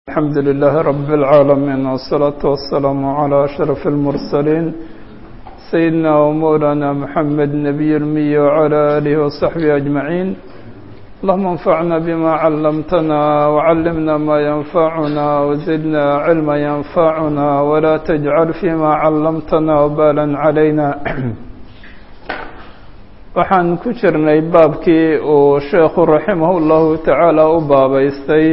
الحمد لله رب العالمين والصلاة والسلام على أشرف المرسلين سيدنا ومولانا محمد نبي المي وعلى آله وصحبه أجمعين اللهم انفعنا بما علمتنا وعلمنا ما ينفعنا وزدنا علما ينفعنا ولا تجعل فيما علمتنا وبالا علينا waxaan ku jirnay baabkii uu sheekhu raximah llahu tacaala u baabaystay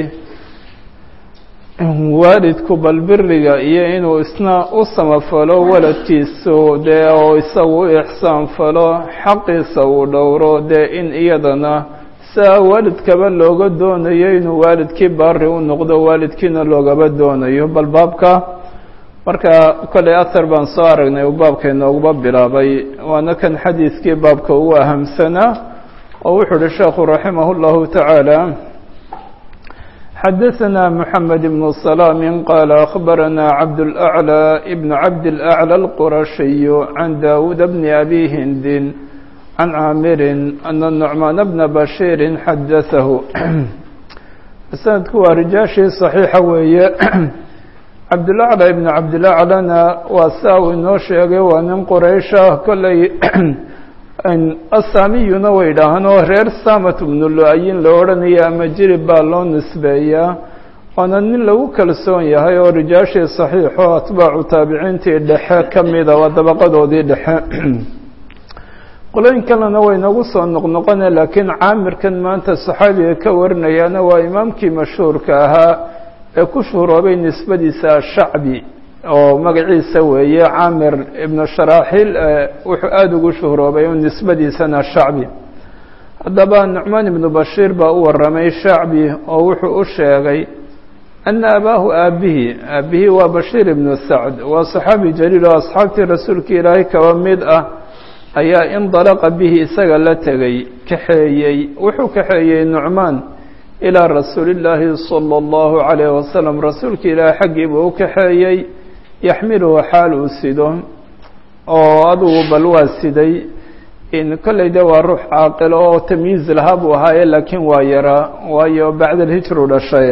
waalidku balbiriga iyo inuu isna u samafalo waladkiisu dee oo isagu u ixsaan falo xaqiisa uu dhowro dee in iyadana siaa waalidkaba looga doonayo inuu waalidkii baari u noqdo waalidkiina loogaba doonayo bal baabka marka kolley ahar baan soo aragnay uu baabka inooguba bilaabay waana kan xadiidkii baabka ugu ahamsanaa oo wuxuu uhi sheekhu raximah اllahu tacaala xadaثna mحamed بن سلام qال أخbarana cabdالأعlى بn cabdالأعlى الqurashiy can dawud bn abi hindin can caamiri ana نucmaan bna bashيiri xadaثahu sanadku waa rijaashii صaxiixa weeye cabdulacla ibn cabdilaclana waa saa uu inoo sheegay waa nin quraysha kolley asaamiyuna way dhahaan oo reer samat bnu lu-ayin la odhanaya ama jirib baa loo nisbeeyaa waana nin lagu kalsoon yahay oo rijaashii saxiixo atbaacu taabiciintii dhexe ka mida waa dabaqadoodii dhexe qolooyin kalena way nagu soo noqnoqone laakiin caamirkan maanta saxaabiga ka warinayaana waa imaamkii mashhuurka ahaa ee ku shuhuroobay nisbadiisa ashacbi oo magaciisa weeye caamir ibnu sharaaxiil wuxuu aada ugu shuhuroobay nisbadiisana shacbi haddaba nucmaan ibnu bashiir baa u warramay shacbi oo wuxuu u sheegay ana abaahu aabbihi aabbihii waa bashiir ibnu sacd waa saxaabi jaliil oo asxaabtii rasuulka ilaahay kaba mid ah ayaa indalaqa bihi isaga la tegay kaxeeyey wuxuu kaxeeyey nucmaan ilaa rasuuli illaahi sala allahu calayh wasalam rasuulka ilaahay xaggii buu u kaxeeyey yaxmiluhu xaal uu sido oo adugu bal waa siday in kolley de waa ruux caaqilo oo tamyiiz lahaa buu ahaaye laakiin waa yaraa waayo bacda alhijru dhashay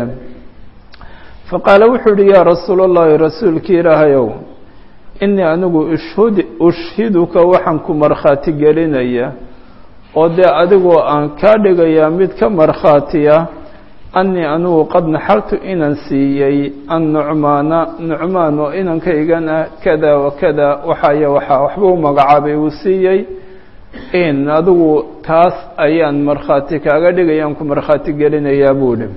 fa qaala wuxuu yihi yaa rasuul allahi rasuulkii ilaahayow inii anigu ushhud ushhiduka waxaan ku markhaati gelinaya oo dee adigoo aan kaa dhigayaa mid ka markhaatiya annii anigu qad naxaltu inaan siiyey annucmaana nucmaan oo inankaygan ah kada wa kada waxaaya waxaa waxba u magacaabay uu siiyey in adigu taas ayaan markhaati kaaga dhigayaan ku markhaati gelinayaa buu dhi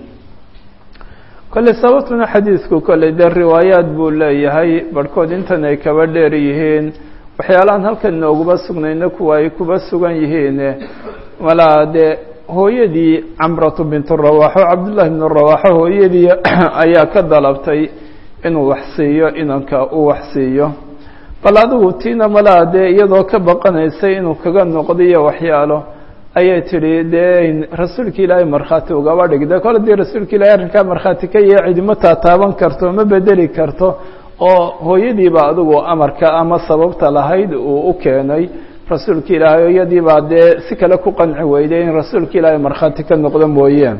kolley sababtuna xadiidku kolley dee riwaayaad buu leeyahay barhkood intan ay kaba dheer yihiin waxyaalahan halkan inooguma sugnayna kuwa ay kuba sugan yihiin malaa dee hooyadii camratu bintu rawaaxo cabdullahi bnu rawaaxo hooyadii ayaa ka dalabtay inuu wax siiyo inanka uu wax siiyo bal adigu tiina malaa dee iyadoo ka baqanaysay inuu kaga noqdiyo waxyaalo ayay tidhi dee rasuulka ilaahay markhaati ugaba dhig de kole dii rasuulka ilahay arrinkaa markhaati ka yahe cidima taataaban karto ma bedeli karto oo hooyadiiba adigu amarka ama sababta lahayd uu u keenay rasuulka ilaahay iyadii baa dee si kale ku qanci weyday in rasuulka ilaahay markhaati ka noqdo mooye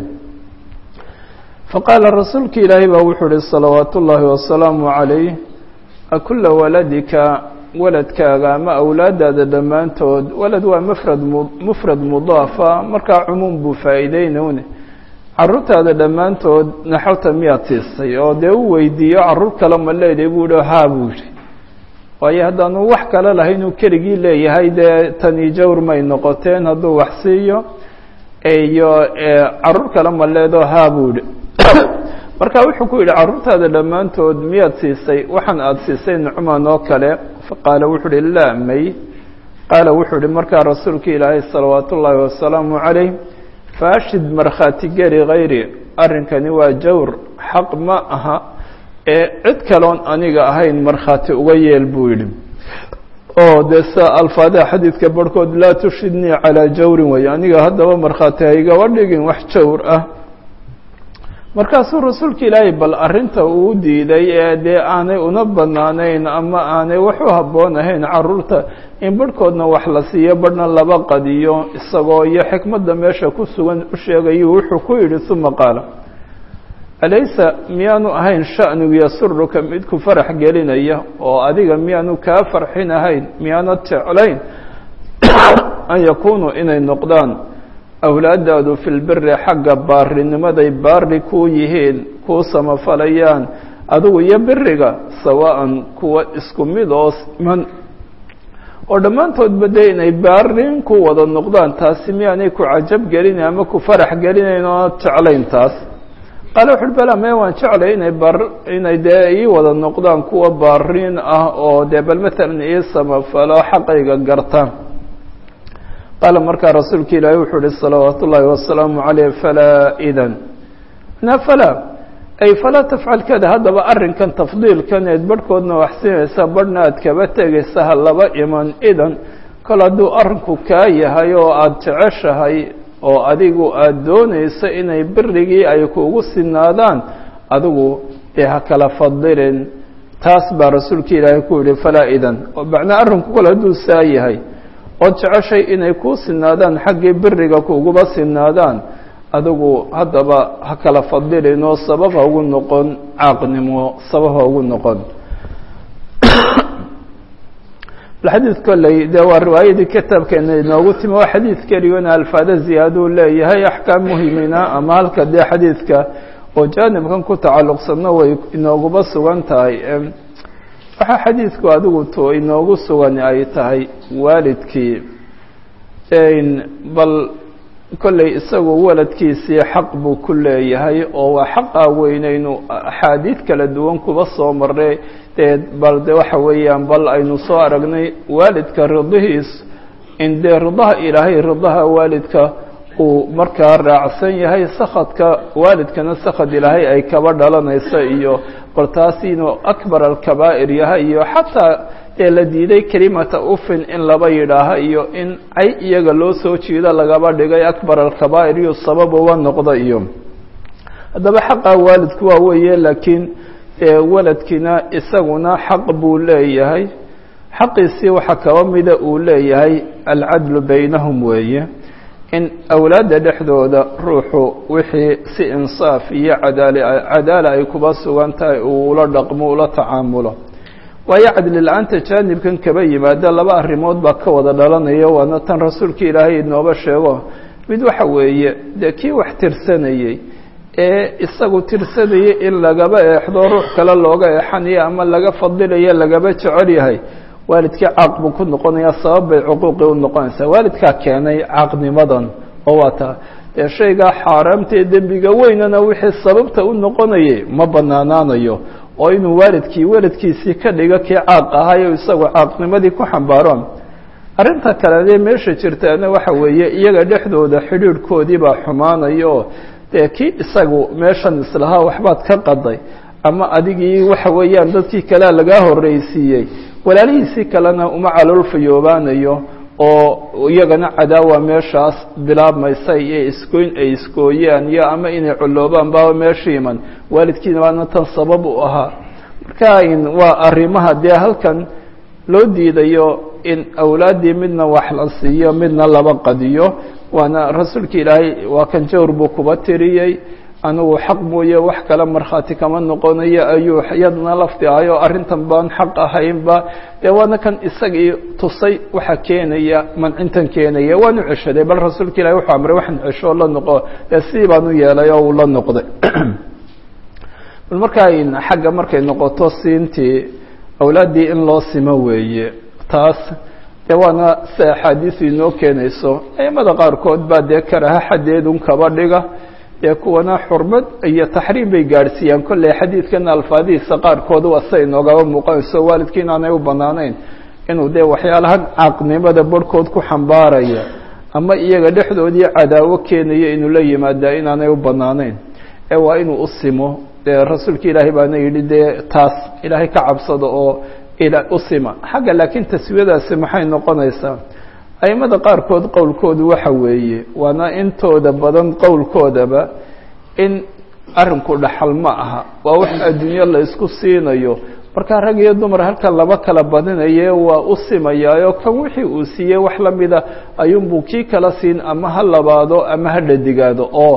faqaala rasuulka ilaahay baa wuxuu uhi salawaatu ullaahi wasalaamu calayh akula waladika waladkaaga ama awlaadaada dhammaantood walad waa mufrad mufrad mudaafa markaa cumuum buu faa'iideynune carruurtaada dhammaantood naxalta miyaad siisay oo dee u weydiiyo carruur kale ma leedahay buu yihi haa buu yihi waayo haddaanu wax kale lahayn uu keligii leeyahay dee tani jawr may noqoteen hadduu wax siiyo iyo carruur kale ma leedo haa buu yihi marka wuxuu ku yidhi carruurtaada dhammaantood miyaad siisay waxaan aada siisay nucmaan oo kale faqaala wuxuu uhi laa may qaala wuxuu ihi markaa rasuulka ilaahay salawaatu ullaahi wasalaamu calayh faashid markhaati geli hayri arrinkani waa jawr xaq ma aha ee cid kaloon aniga ahayn markhaati uga yeel buu yidhi oo dee sa alfaadaha xadiidka barhkood laa tushidnii calaa jawrin wey aniga haddaba markhaati haygaba dhigin wax jawr ah markaasuu rasuulka ilaahay bal arrinta uu diiday ee dee aanay una banaanayn ama aanay wax u habboon ahayn carruurta in barhkoodna wax la siiyo barhna laba qadiyo isagoo iyo xikmadda meesha ku sugan u sheegayu wuxuu ku yidhi uma qaala alaysa miyaanu ahayn sha'nigu yasuruka mid ku farax gelinaya oo adiga miyaanu kaa farxin ahayn miyaanad jeclayn an yakunuu inay noqdaan awlaadaadu fi lbiri xagga baarinimaday baari kuu yihiin kuu samafalayaan adigu iyo biriga sawaa'an kuwa isku mid oo siman oo dhammaantoodba dee inay baarin ku wada noqdaan taasi miyaanay ku cajab gelinayn ama ku farax gelinayn oonad jeclayn taas qaale wuxuuhi bala me waan jeclay inay bar inay dee ii wada noqdaan kuwa baariin ah oo dee bal matalan ii samafalo xaqayga garta qaala markaa rasuulka ilaahi wuxuu uhi salawaat ullaahi wasalaamu caleyh falaa idan na falaa ay falaa tafcal kada haddaba arrinkan tafdiilkan eed barhkoodna waxsinaysa barhna aad kaba tegaysa ha laba iman idan kol hadduu arrinku kaa yahay oo aada jeceshahay oo adigu aada doonayso inay birigii ay kuugu sinaadaan adigu dee ha kala fadilin taas baa rasuulka ilaahay ku yihi falaa idan oo macnaa arrinku kol hadduu saa yahay ood jeceshay inay kuu sinaadaan xaggii biriga kuuguba sinaadaan adigu haddaba ha kala fadilin oo sabab ha ugu noqon caaqnimo sabab ha ugu noqon bal xadiid kolley dee waa riwaayadii kitaabkeena inoogu timi waa xadiid keligona alfaada ziyaaduu leeyahay axkaam muhimina ama halka dee xadiidka oo jaanibkan ku tacalluqsanno way inooguba sugan tahay waxaa xadiidku adigu to inoogu sugan ay tahay waalidkii bal kolley isagu waladkiisii xaq buu ku leeyahay oo waa xaqaa weynaynu axaadiid kala duwan kuba soo marray dee bal de waxa weeyaan bal aynu soo aragnay waalidka ridihiis in dee ridaha ilaahay ridaha waalidka uu markaa raacsan yahay sakadka waalidkana sakad ilaahay ay kaba dhalanayso iyo bal taas inuu akbar alkabaa'ir yahay iyo xataa ee la diiday kelimata ufin in laba yidhaaha iyo in cay iyaga loo soo jiido lagaba dhigay akbar alkabaa'ir iyo sabab uba noqda iyo haddaba xaqaa waalidku waa weeye laakiin waladkiina isaguna xaq buu leeyahay xaqiisii waxaa kaba mida uu leeyahay alcadlu baynahum weeye in awlaadda dhexdooda ruuxu wixii si insaaf iyo cadaali cadaala ay kuba sugan tahay uu ula dhaqmo ula tacaamulo waayo cadli la-aanta jaanibkan kaba yimaada laba arrimood baa ka wada dhalanaya waana tan rasuulka ilaahay inooba sheego mid waxa weeye dee kii wax tirsanayey ee isagu tirsanayay in lagaba eexdo ruux kale looga eexanayo ama laga fadilayo lagaba jecel yahay waalidkii caaq buu ku noqonayaa sabab bay cuquuqii u noqonaysaa waalidkaa keenay caaqnimadan oo waa taa dee shaygaa xaaraamtaee dembiga weynana wixii sababta u noqonayay ma banaanaanayo oo inuu waalidkii waladkiisii ka dhigo kii caaq ahayo isagu caaqnimadii ku xambaaro arrinta kale dee meesha jirtaana waxa weeye iyaga dhexdooda xidhiidhkoodii baa xumaanayo dee kii isagu meeshan islahaa waxbaad ka qaday ama adigii waxa weeyaan dadkii kalea lagaa horreysiiyey walaalihiisii kalena uma caloolfayoobaanayo oo iyagana cadaawa meeshaas bilaabmaysa iyo iskooyn ay iskooyaan iyo ama inay colloobaan baaba meesha iman waalidkiina baana tan sabab u ahaa marka waa arrimaha dee halkan loo diidayo in awlaaddii midna wax la siiyo midna laba qadiyo waana rasuulka ilaahay waa kan jawr buu kuba tiriyey anigu xaq mooye wax kale markhaati kama noqonayo ayuu yadna lafdi ahayo arrintan baan xaq ahaynba dee waana kan isagii tusay waxa keenaya mancintan keenaya waanu ceshaday bal rasuulka ilahi wuxuu amray waxaan cesho la noqo dee sidii baan u yeelay oo uu la noqday bal markaa xagga markay noqoto siintii awlaaddii in loo simo weeye taas dee waana si axaadiisu inoo keenayso aimada qaarkood baa dee karaha xaddeedun kaba dhiga dee kuwana xurmad iyo taxriim bay gaadhsiiyaan kolley xadiidkan alfaadihiisa qaarkood waa siday noogaba muuqanayso waalidkii inaanay u banaanayn inuu dee waxyaalahan caaqnimada barhkood ku xambaaraya ama iyaga dhexdoodii cadaawo keenaya inuu la yimaadaa inaanay u banaanayn ee waa inuu u simo dee rasuulka ilaahay baana yidhi dee taas ilaahay ka cabsada oo u sima xagga laakiin taswiyadaasi maxay noqonaysaa aimada qaarkood qowlkoodu waxa weeye waana intooda badan qowlkoodaba in arrinku dhaxal ma aha waa wax adduunyo la isku siinayo markaa rag iyo dumar halkan laba kala badinaye waa u simayaayo kan wixii uu siiyey wax la mida ayuunbuu kii kala siin ama ha labaado ama ha dhadigaado oo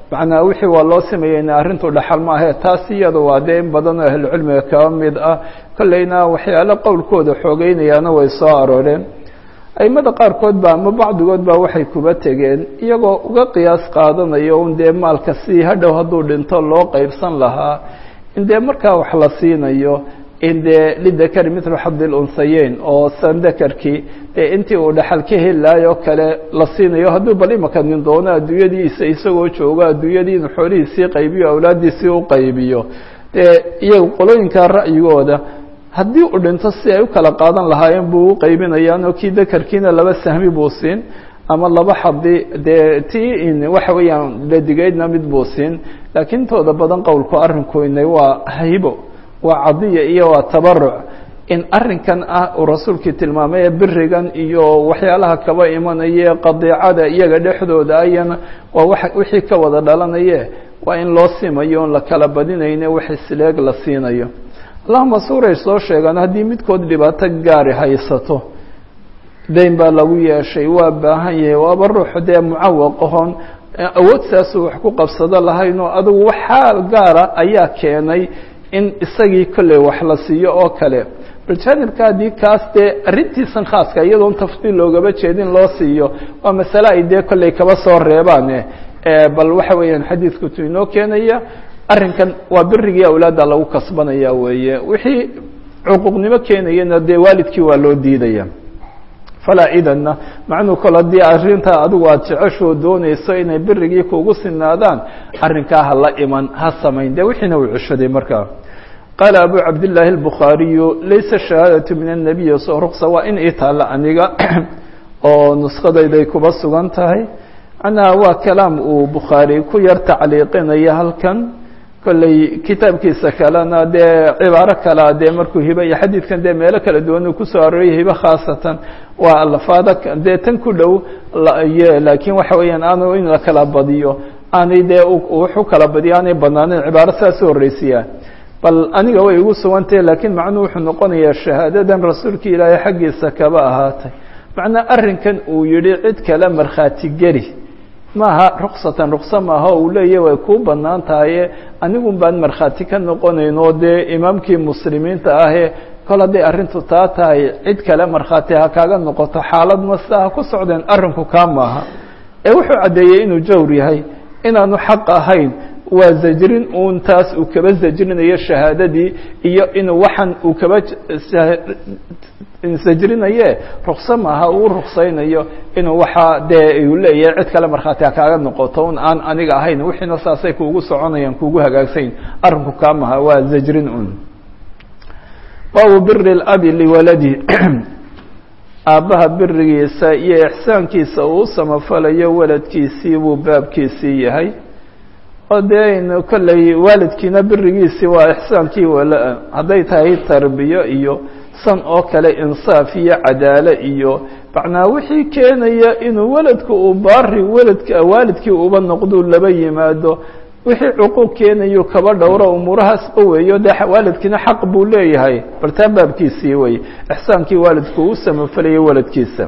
macnaa wixii waa loo sameeyeyna arrintu dhaxal ma ahe taas iyada waa dee in badan oo ahlucilmiga kaba mid ah kolleyna waxyaalo qowlkooda xoogeynayaana way soo arooreen aimada qaarkood ba ama bacdigood baa waxay kuba tegeen iyagoo uga qiyaas qaadanayo un dee maalka si hadhow hadduu dhinto loo qeybsan lahaa in dee markaa wax la siinayo in dee lidakari mithlu xadi lunhayeyn oo sandakarkii dee intii uu dhaxal ka helilaayoo kale la siinayo hadduu bal imaka nin doono adduunyadiisa isagoo joogo adduunyadii inu xoolihiisii qaybiyo awlaaddiisii u qaybiyo dee iyaga qolooyinka ra'yigooda haddii uu dhinto si ay u kala qaadan lahaayeen buu u qaybinayaan oo kii dakarkiina laba sahmi buu siin ama laba xadi dee tii in waxa weeyaan ladigeydna mid buu siin laakiin intooda badan qowlku arrinku inay waa haybo waa cadiya iyo waa tabaruc in arrinkan ah uu rasuulkii tilmaamay ee birigan iyo waxyaalaha kaba imanaya qadiicada iyaga dhexdooda ayana waa wa wixii ka wada dhalanaye waa in loo simayo on la kala badinayne wax isleeg la siinayo allahuma suuray soo sheegaan haddii midkood dhibaato gaari haysato dayn baa lagu yeeshay waa baahan yahay waaba ruux dee mucawaq ahoon awood saasuu wax ku qabsado lahayn oo adugu wax xaal gaara ayaa keenay in isagii kolley wax la siiyo oo kale bal jaanibka haddii kaas dee arrintiisan khaaska iyadoon tafdiil loogaba jeedin loo siiyo waa masale ay dee kolley kaba soo reebaane bal waxa weeyaan xadiidkutu inoo keenaya arrinkan waa birigii awlaadda lagu kasbanaya weeye wixii cuquuqnimo keenayana dee waalidkii waa loo diidaya falaa idanna macnuu kol haddii arrintaa adigu aada jeceshoo doonayso inay birigii kugu sinaadaan arrinkaa ha la iman ha samayn dee wixiina uu ceshaday markaa qaala abu cabdillaahi albukhaariyu laysa shahaadatu min annabiyi so ruqsa waa in ii taalla aniga oo nuskadayday kuba sugan tahay macnaha waa kalaam uu bukhaari ku yar tacliiqinaya halkan kolley kitaabkiisa kalena dee cibaaro kalea dee markuu hibe iyo xadiidkan dee meelo kala duwan uu kusoo arooriyay hibe khaasatan waa alfaada dee tan ku dhow laakiin waxa weeyaan aanu in la kala badiyo aanay dee wax u kala badiyo aanay banaaneyn cibaaro saas u horreysiyaa bal aniga way igu sugantahe laakiin macnuhu wuxuu noqonayaa shahaadadan rasuulka ilaahay xaggiisa kaba ahaatay macnaa arrinkan uu yihi cid kale markhaati geli maaha ruksatan rukso maaha uu leeyahy way kuu banaan tahaye anigun baan markhaati ka noqonayn oo dee imaamkii muslimiinta ahee kol hadday arrintu taa tahay cid kale markhaati ha kaaga noqoto xaalad masta ha ku socdeen arrinku kaa maaha ee wuxuu caddeeyey inuu jawr yahay inaanu xaq ahayn waa zajrin uun taas uu kaba zajrinayo shahaadadii iyo inuu waxan uu kaba sajrinaye rukso maaha uu ruksaynayo inuu waxaa dee uu leeyahay cid kale markhaati ha kaaga noqoto un aan aniga ahayn wixiina saasay kuugu soconayaan kuugu hagaagsayn arrinku kaa maha waa zajrin un baabu biri اlabi liwaladi aabbaha birigiisa iyo ixsaankiisa uu u samafalayo waladkiisii buu baabkiisii yahay oo dee aynu kolley waalidkiina birigiisii waa ixsaankii wala hadday tahay tarbiyo iyo san oo kale insaaf iyo cadaalo iyo macnaa wixii keenaya inuu weladku uu baari weladka waalidkii uba noqduu laba yimaado wixii cuquuq keenayu kaba dhowro umuurahaasba weeyo dee waalidkiina xaq buu leeyahay bal taa baabkiisii wey ixsaankii waalidku uu samafalayay waladkiisa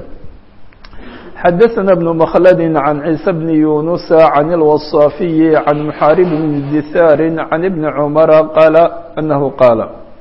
xadaثna بن mkhld عan عيسى بن يuنuس عan الوصاaفiي عan محاarب بن dثاr عan بن cمر qاaل أنه qاaل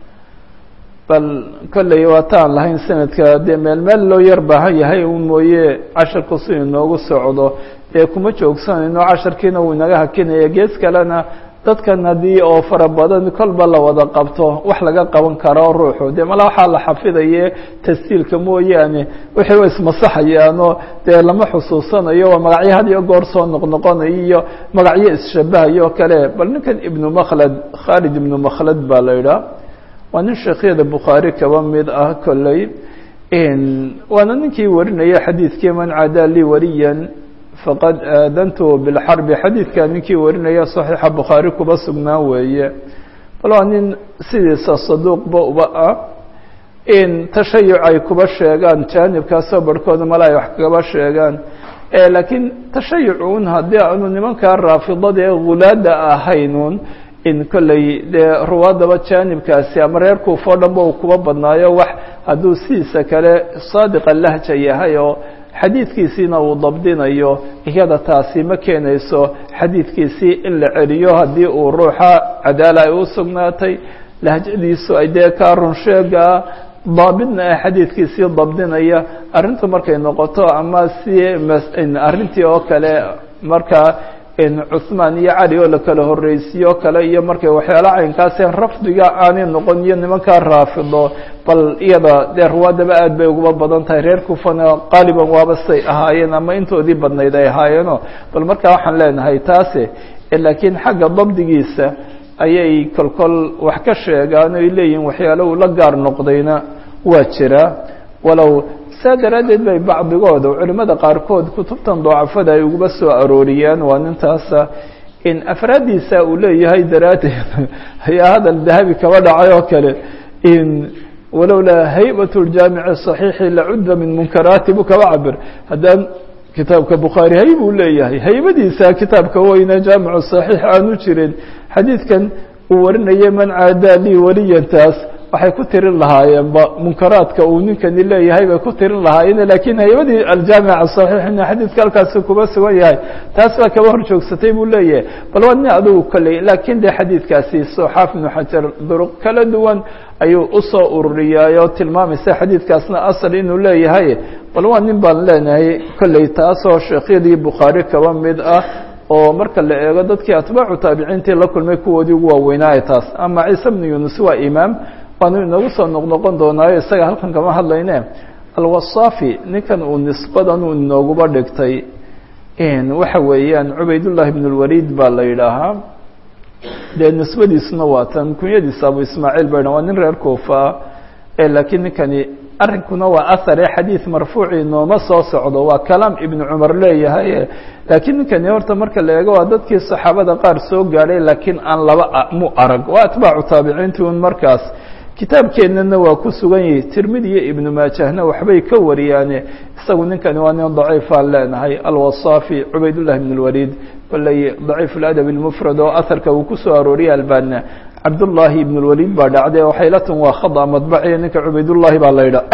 bal kolley waataan lahayn sanadka dee meel meel loo yar baahan yahay un mooye casharku si inoogu socdo dee kuma joogsanayno casharkiina wuu inaga hakinaya gees kalena dadkan haddii oo fara badan kolba la wada qabto wax laga qaban karo ruuxu dee mala waxaa la xafidaye tasjiilka mooyaane wixii wa ismasaxayaanoo dee lama xusuusanayo waa magacyo had iyo goor soo noqnoqonayo iyo magacyo isshabahayo o kale bal ninkan ibnu makhlad khaalid ibnu makhlad baa la idhaha waa nin sheekhyada bukhaari kaba mid ah kolley waana ninkii warinaya xadiidkii man cadaa lii waliyan faqad aadantu bilxarbi xadiidka ninkii warinaya saxiixa bukhaari kuba sugnaa weeye bal waa nin sidiisa saduuqba uba ah in tashayuc ay kuba sheegaan jaanibkaasoo barhkooda mala ay wax kaba sheegaan laakiin tashayucun haddii aanu nimankaa raafidada ee hulaada ahaynun in kolley dee ruwaadaba jaanibkaasi ama reer kuufoo dhanba uu kuba badnaayo wax hadduu sidiisa kale saadiqa lahja yahay oo xadiidkiisiina uu dabdinayo iyada taasi ma keenayso xadiidkiisii in la celiyo haddii uu ruuxa cadaala ay u sugnaatay lahjadiisu ay dee kaa runsheegaa daabidna ah xadiidkiisii dabdinaya arrintu markay noqoto ama si arrintii oo kale markaa cuثmaan iyo cali oo la kala horreysiyo kale iyo markay waxyaala caynkaase rafdiga aanay noqon iyo nimankaa raafido bal iyada dee ruwaadaba aad bay uguba badan tahay reer kufana qaaliban waaba say ahaayeen ama intoodii badnayd ay ahaayeeno bal markaa waxaan leenahay taase laakiin xagga dabdigiisa ayay kolkol wax ka sheegaan oy leeyihin waxyaalo uu la gaar noqdayna waa jira walow saa daraaddeed bay bacdigooda culimmada qaarkood kutubtan dacafada ay uguba soo arooriyaan waa nintaasa in afraaddiisa uu leeyahay daraaddeed ayaa hadal dahabi kaba dhacay oo kale in walowlaa haybat ljaamici صaxiixi lacudda min munkaraati buu kaba cabir haddaan kitaabka bukhaari hay buu leeyahay haybadiisa kitaabka weyne jaamicu صaxiix aanu jirin xadiidkan uu warinaya man caadaa lii waliyantaas waxay ku tirin lahaayeenba munkaraadka uu ninkani leeyahay bay ku tirin lahaayeen lakiin haybadii aljaamica صaxiixina xadiidka halkaasi kuba sugan yahay taas baa kaba hor joogsatay buu leeyahay bal waa nin adugu kolley laakiin de xadiidkaasi soxaaf ibnu xajar duruq kala duwan ayuu usoo ururiyaayo tilmaamaysa xadiidkaasna asal inuu leeyahay bal waa nin baan leenahay kolley taasoo sheekhyadii bukhaari kaba mid ah oo marka la eego dadkii atbaacu taabiciintii la kulmay kuwoodii ugu waaweynaaye taas ama ciise bnu yunus waa imaam waanu inagu soo noqnoqon doonaayo isaga halkan kama hadlayne alwasaafi ninkan uu nisbadan uu inooguba dhigtay waxa weeyaan cubaydullahi bn اlwaliid baa la yidhaahaa dee nisbadiisuna waa tan kunyadiisa abu ismaaciil ba waa nin reer kuufa ah laakiin ninkani arrinkuna waa ahare xadiid marfuuci nooma soo socdo waa kalaam ibnu cumar leeyahay laakiin ninkani horta marka la eego waa dadkii saxaabada qaar soo gaadhay laakiin aan laba mu arag waa atbaacu taabiciinti un markaas kitaabkeennana waa ku sugan yihi tirmidi iyo ibnu maajahna waxbay ka wariyaane isagu ninkani waa nin daciifaan leenahay alwasaafi cubaydullahi bn اlwaliid baley daciif اladab اlmufrad oo aharka uu kusoo arooriyay albana cabdullaahi ibn اlwaliid baa dhacday waxay la tan waa khada madbaciya ninka cubaydullahi baa la yidha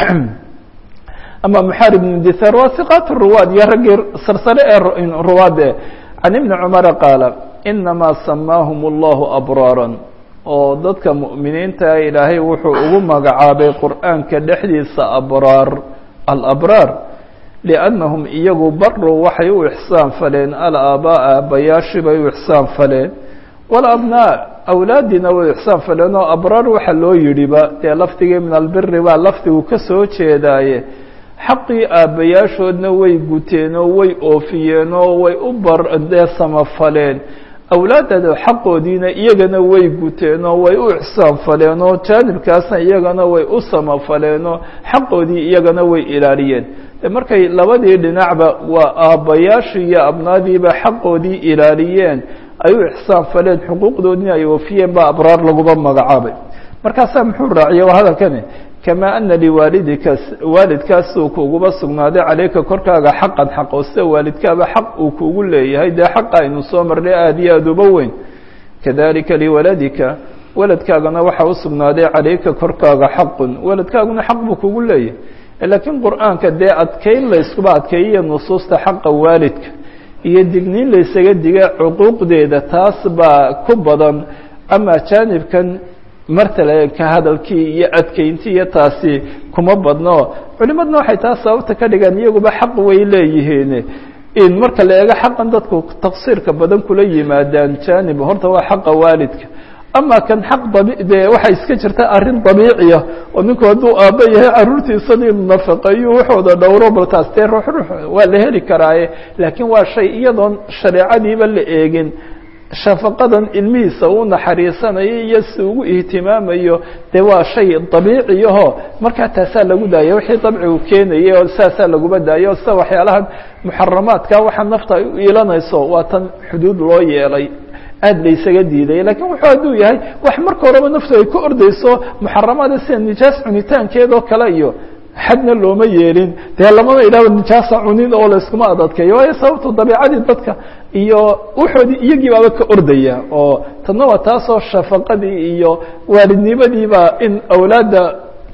ama muxaarib ibn dithaar waa hiqaat ruwaad iyo raggii sarsare ee ruwaade can ibni cumara qaala inamaa samaahum اllahu abraara oo dadka mu'miniinta ilaahay wuxuu ugu magacaabay qur'aanka dhexdiisa abraar alabraar liannahum iyagu baruu waxay u ixsaan faleen alaabaa'a aabbayaashii bay u ixsaan faleen walabnaa awlaadiina way ixsaan faleen oo abraar waxa loo yidhiba dee lafdigii min albiri baa lafdigu ka soo jeedaaye xaqii aabbayaashoodna way guteen oo way oofiyeen oo way u bardee samafaleen awlaadada xaqoodiina iyagana way guteen oo way u ixsaan faleen oo jaanibkaasna iyagana way u samafaleen oo xaqoodii iyagana way ilaaliyeen de markay labadii dhinacba waa aabbayaashii iyo abnaadiiba xaqoodii ilaaliyeen ay u ixsaan faleen xuquuqdoodina ay oofiyeen baa abraar laguba magacaabay markaasaa muxuu raaciya waa hadalkani kamaa ana liwaalidika waalidkaas uu kuuguba sugnaaday caleyka korkaaga xaqan xaq oo sida waalidkaaba xaq uu kuugu leeyahay dee xaqa aynu soo marnay aada iyo aada uba weyn kadalika liwaladika waladkaagana waxaa u sugnaaday caleyka korkaaga xaqun waladkaaguna xaq buu kugu leeyahay laakiin qur-aanka dee adkeyn layskuba adkeeyiyo nusuusta xaqa waalidka iyo digniin laysaga diga cuquuqdeeda taas baa ku badan ama jaanibkan martale ka hadalkii iyo adkeyntii iyo taasi kuma badno culimadna waxay taas sababta ka dhigaan iyaguba xaq way leeyihiin in marka la eego xaqan dadku taqsiirka badan kula yimaadaan jaanib horta waa xaqa waalidka ama kan xaq dabi dee waxay iska jirta arrin dabiiciya oo ninku hadduu aabba yahay carruurtiisana inu nafaqeeyo waxooda dhowro bal taas dee ruux ruux waa la heli karaaye laakiin waa shay iyadoon shareecadiiba la eegin shafaqadan ilmihiisa uu naxariisanayo iyo si ugu ihtimaamayo dee waa shay dabiiciyaho markaa taasaa lagu daaya wixii dabcigu keenayay oo saasaa laguba daaya o sida waxyaalahan muxaramaadka waxa nafta ay u iilanayso waa tan xuduud loo yeelay aada laysaga diidaya lakiin wuxuu hadduu yahay wax marka horeba naftu ay ku ordayso muxaramaada sida nijaas cunitaankeedoo kale iyo xadna looma yeelin dee lamana idhahdo nijaasa cunin oo layskuma adadkeeyo waayo sababto dabiicadii dadka iyo wuxoodii iyagii baaba ka ordaya oo tadna waa taasoo shafaqadii iyo waalidnimadiiba in awlaadda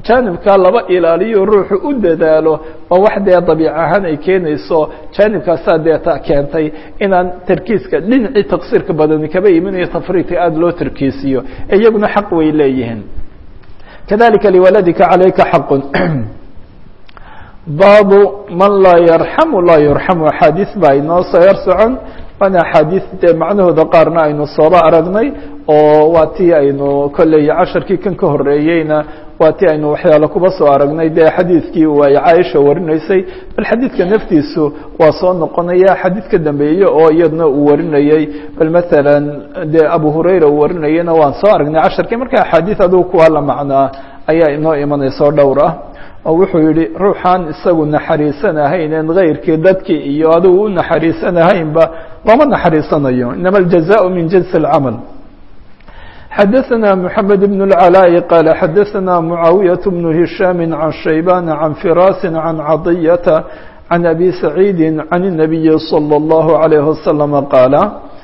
jaanibkaa laba ilaaliyo ruuxu u dadaalo waa wax dee dabiic ahaan ay keenayso jaanibkaasaa dee ta keentay inaan tarkiiska dhinacii taqsiirka badani kaba imanayo tafriidka aada loo tarkiisiyo iyaguna xaq way leeyihiin kadalika liwaladika calayka xaqun baabu man laa yarxamu laa yurxamu axaadiis baa inoo soo yar socon waana axaadiis dee macnahooda qaarna aynu sooba aragnay oo waa tii aynu kolley casharkii kan ka horeeyeyna waa tii aynu waxyaalo kuba soo aragnay dee xadiidkii ay caaisha warinaysay bal xadiidka naftiisu waa soo noqonaya xadiid ka dambeeye oo iyadna uu warinayey bal maalan dee abu hurayra uu warinayena waan soo aragnay casharkii marka axaadiis adugu kuwa la macnaa ayaa inoo imanaysa oo dhowr ah oo wuxuu yihi ruuxaan isagu naxariisanahayn kayrkii dadkii iyo adigu u naxariisanahaynba looma naxariisanayo inama aljazaء min jinsi اlcamal xadaثna mحamed بن العلاء qال xadaثna معaawiyaة بن هiشhاm عan شhaybاn عan فراس عan caطية عan أbي سacيid عan النaبiي صلى الله عليه وسلم qاaل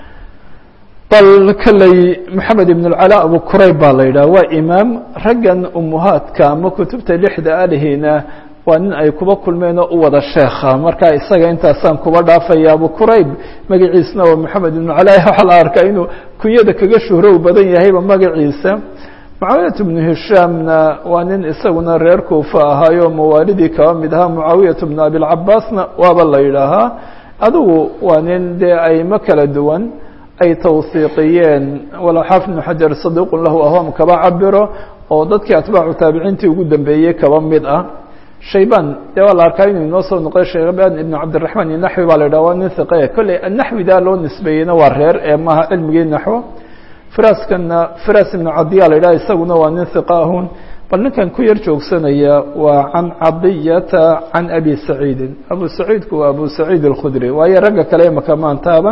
bal kaley moxamed ibn اlcalaa abu kurayb baa la yidhaha waa imaam raggan umuhaadka ama kutubta lixda alihina waa nin ay kuba kulmeen oo u wada sheekha marka isaga intaasaan kuba dhaafaya abu kurayb magaciisna waa moxamed ibn cala waxaa la arkaa inuu kunyada kaga shuhrow badan yahayba magaciisa mucaawiyat bnu hishaamna waa nin isaguna reer kuufa ahaayo mawaalidii kaba mid ahaa mucaawiyat bnu abilcabaasna waaba la yidhaahaa adigu waa nin dee aymo kala duwan ay tawhiiqiyeen walow xaafid bnu xajar saduuqun lahu ahom kaba cabiro oo dadkii atbaacu taabiciintii ugu dambeeyey kaba mid ah shayban dee waa la arkaa inuu inoo soo noqday shayban ibnu cabdiraxmaan iyo naxwi baa la yidhah waa nin hiqe kolley naxwidaa loo nisbeeyeyna waa reer ee maaha cilmigii naxwo firaaskana firaas ibnu cadiya la yidhaha isaguna waa nin hiqa ahun bal ninkan ku yar joogsanaya waa can cadiyata can abi saciidin abu saciidku waa abu saciid alkhudri waayo ragga kale imaka maan taaban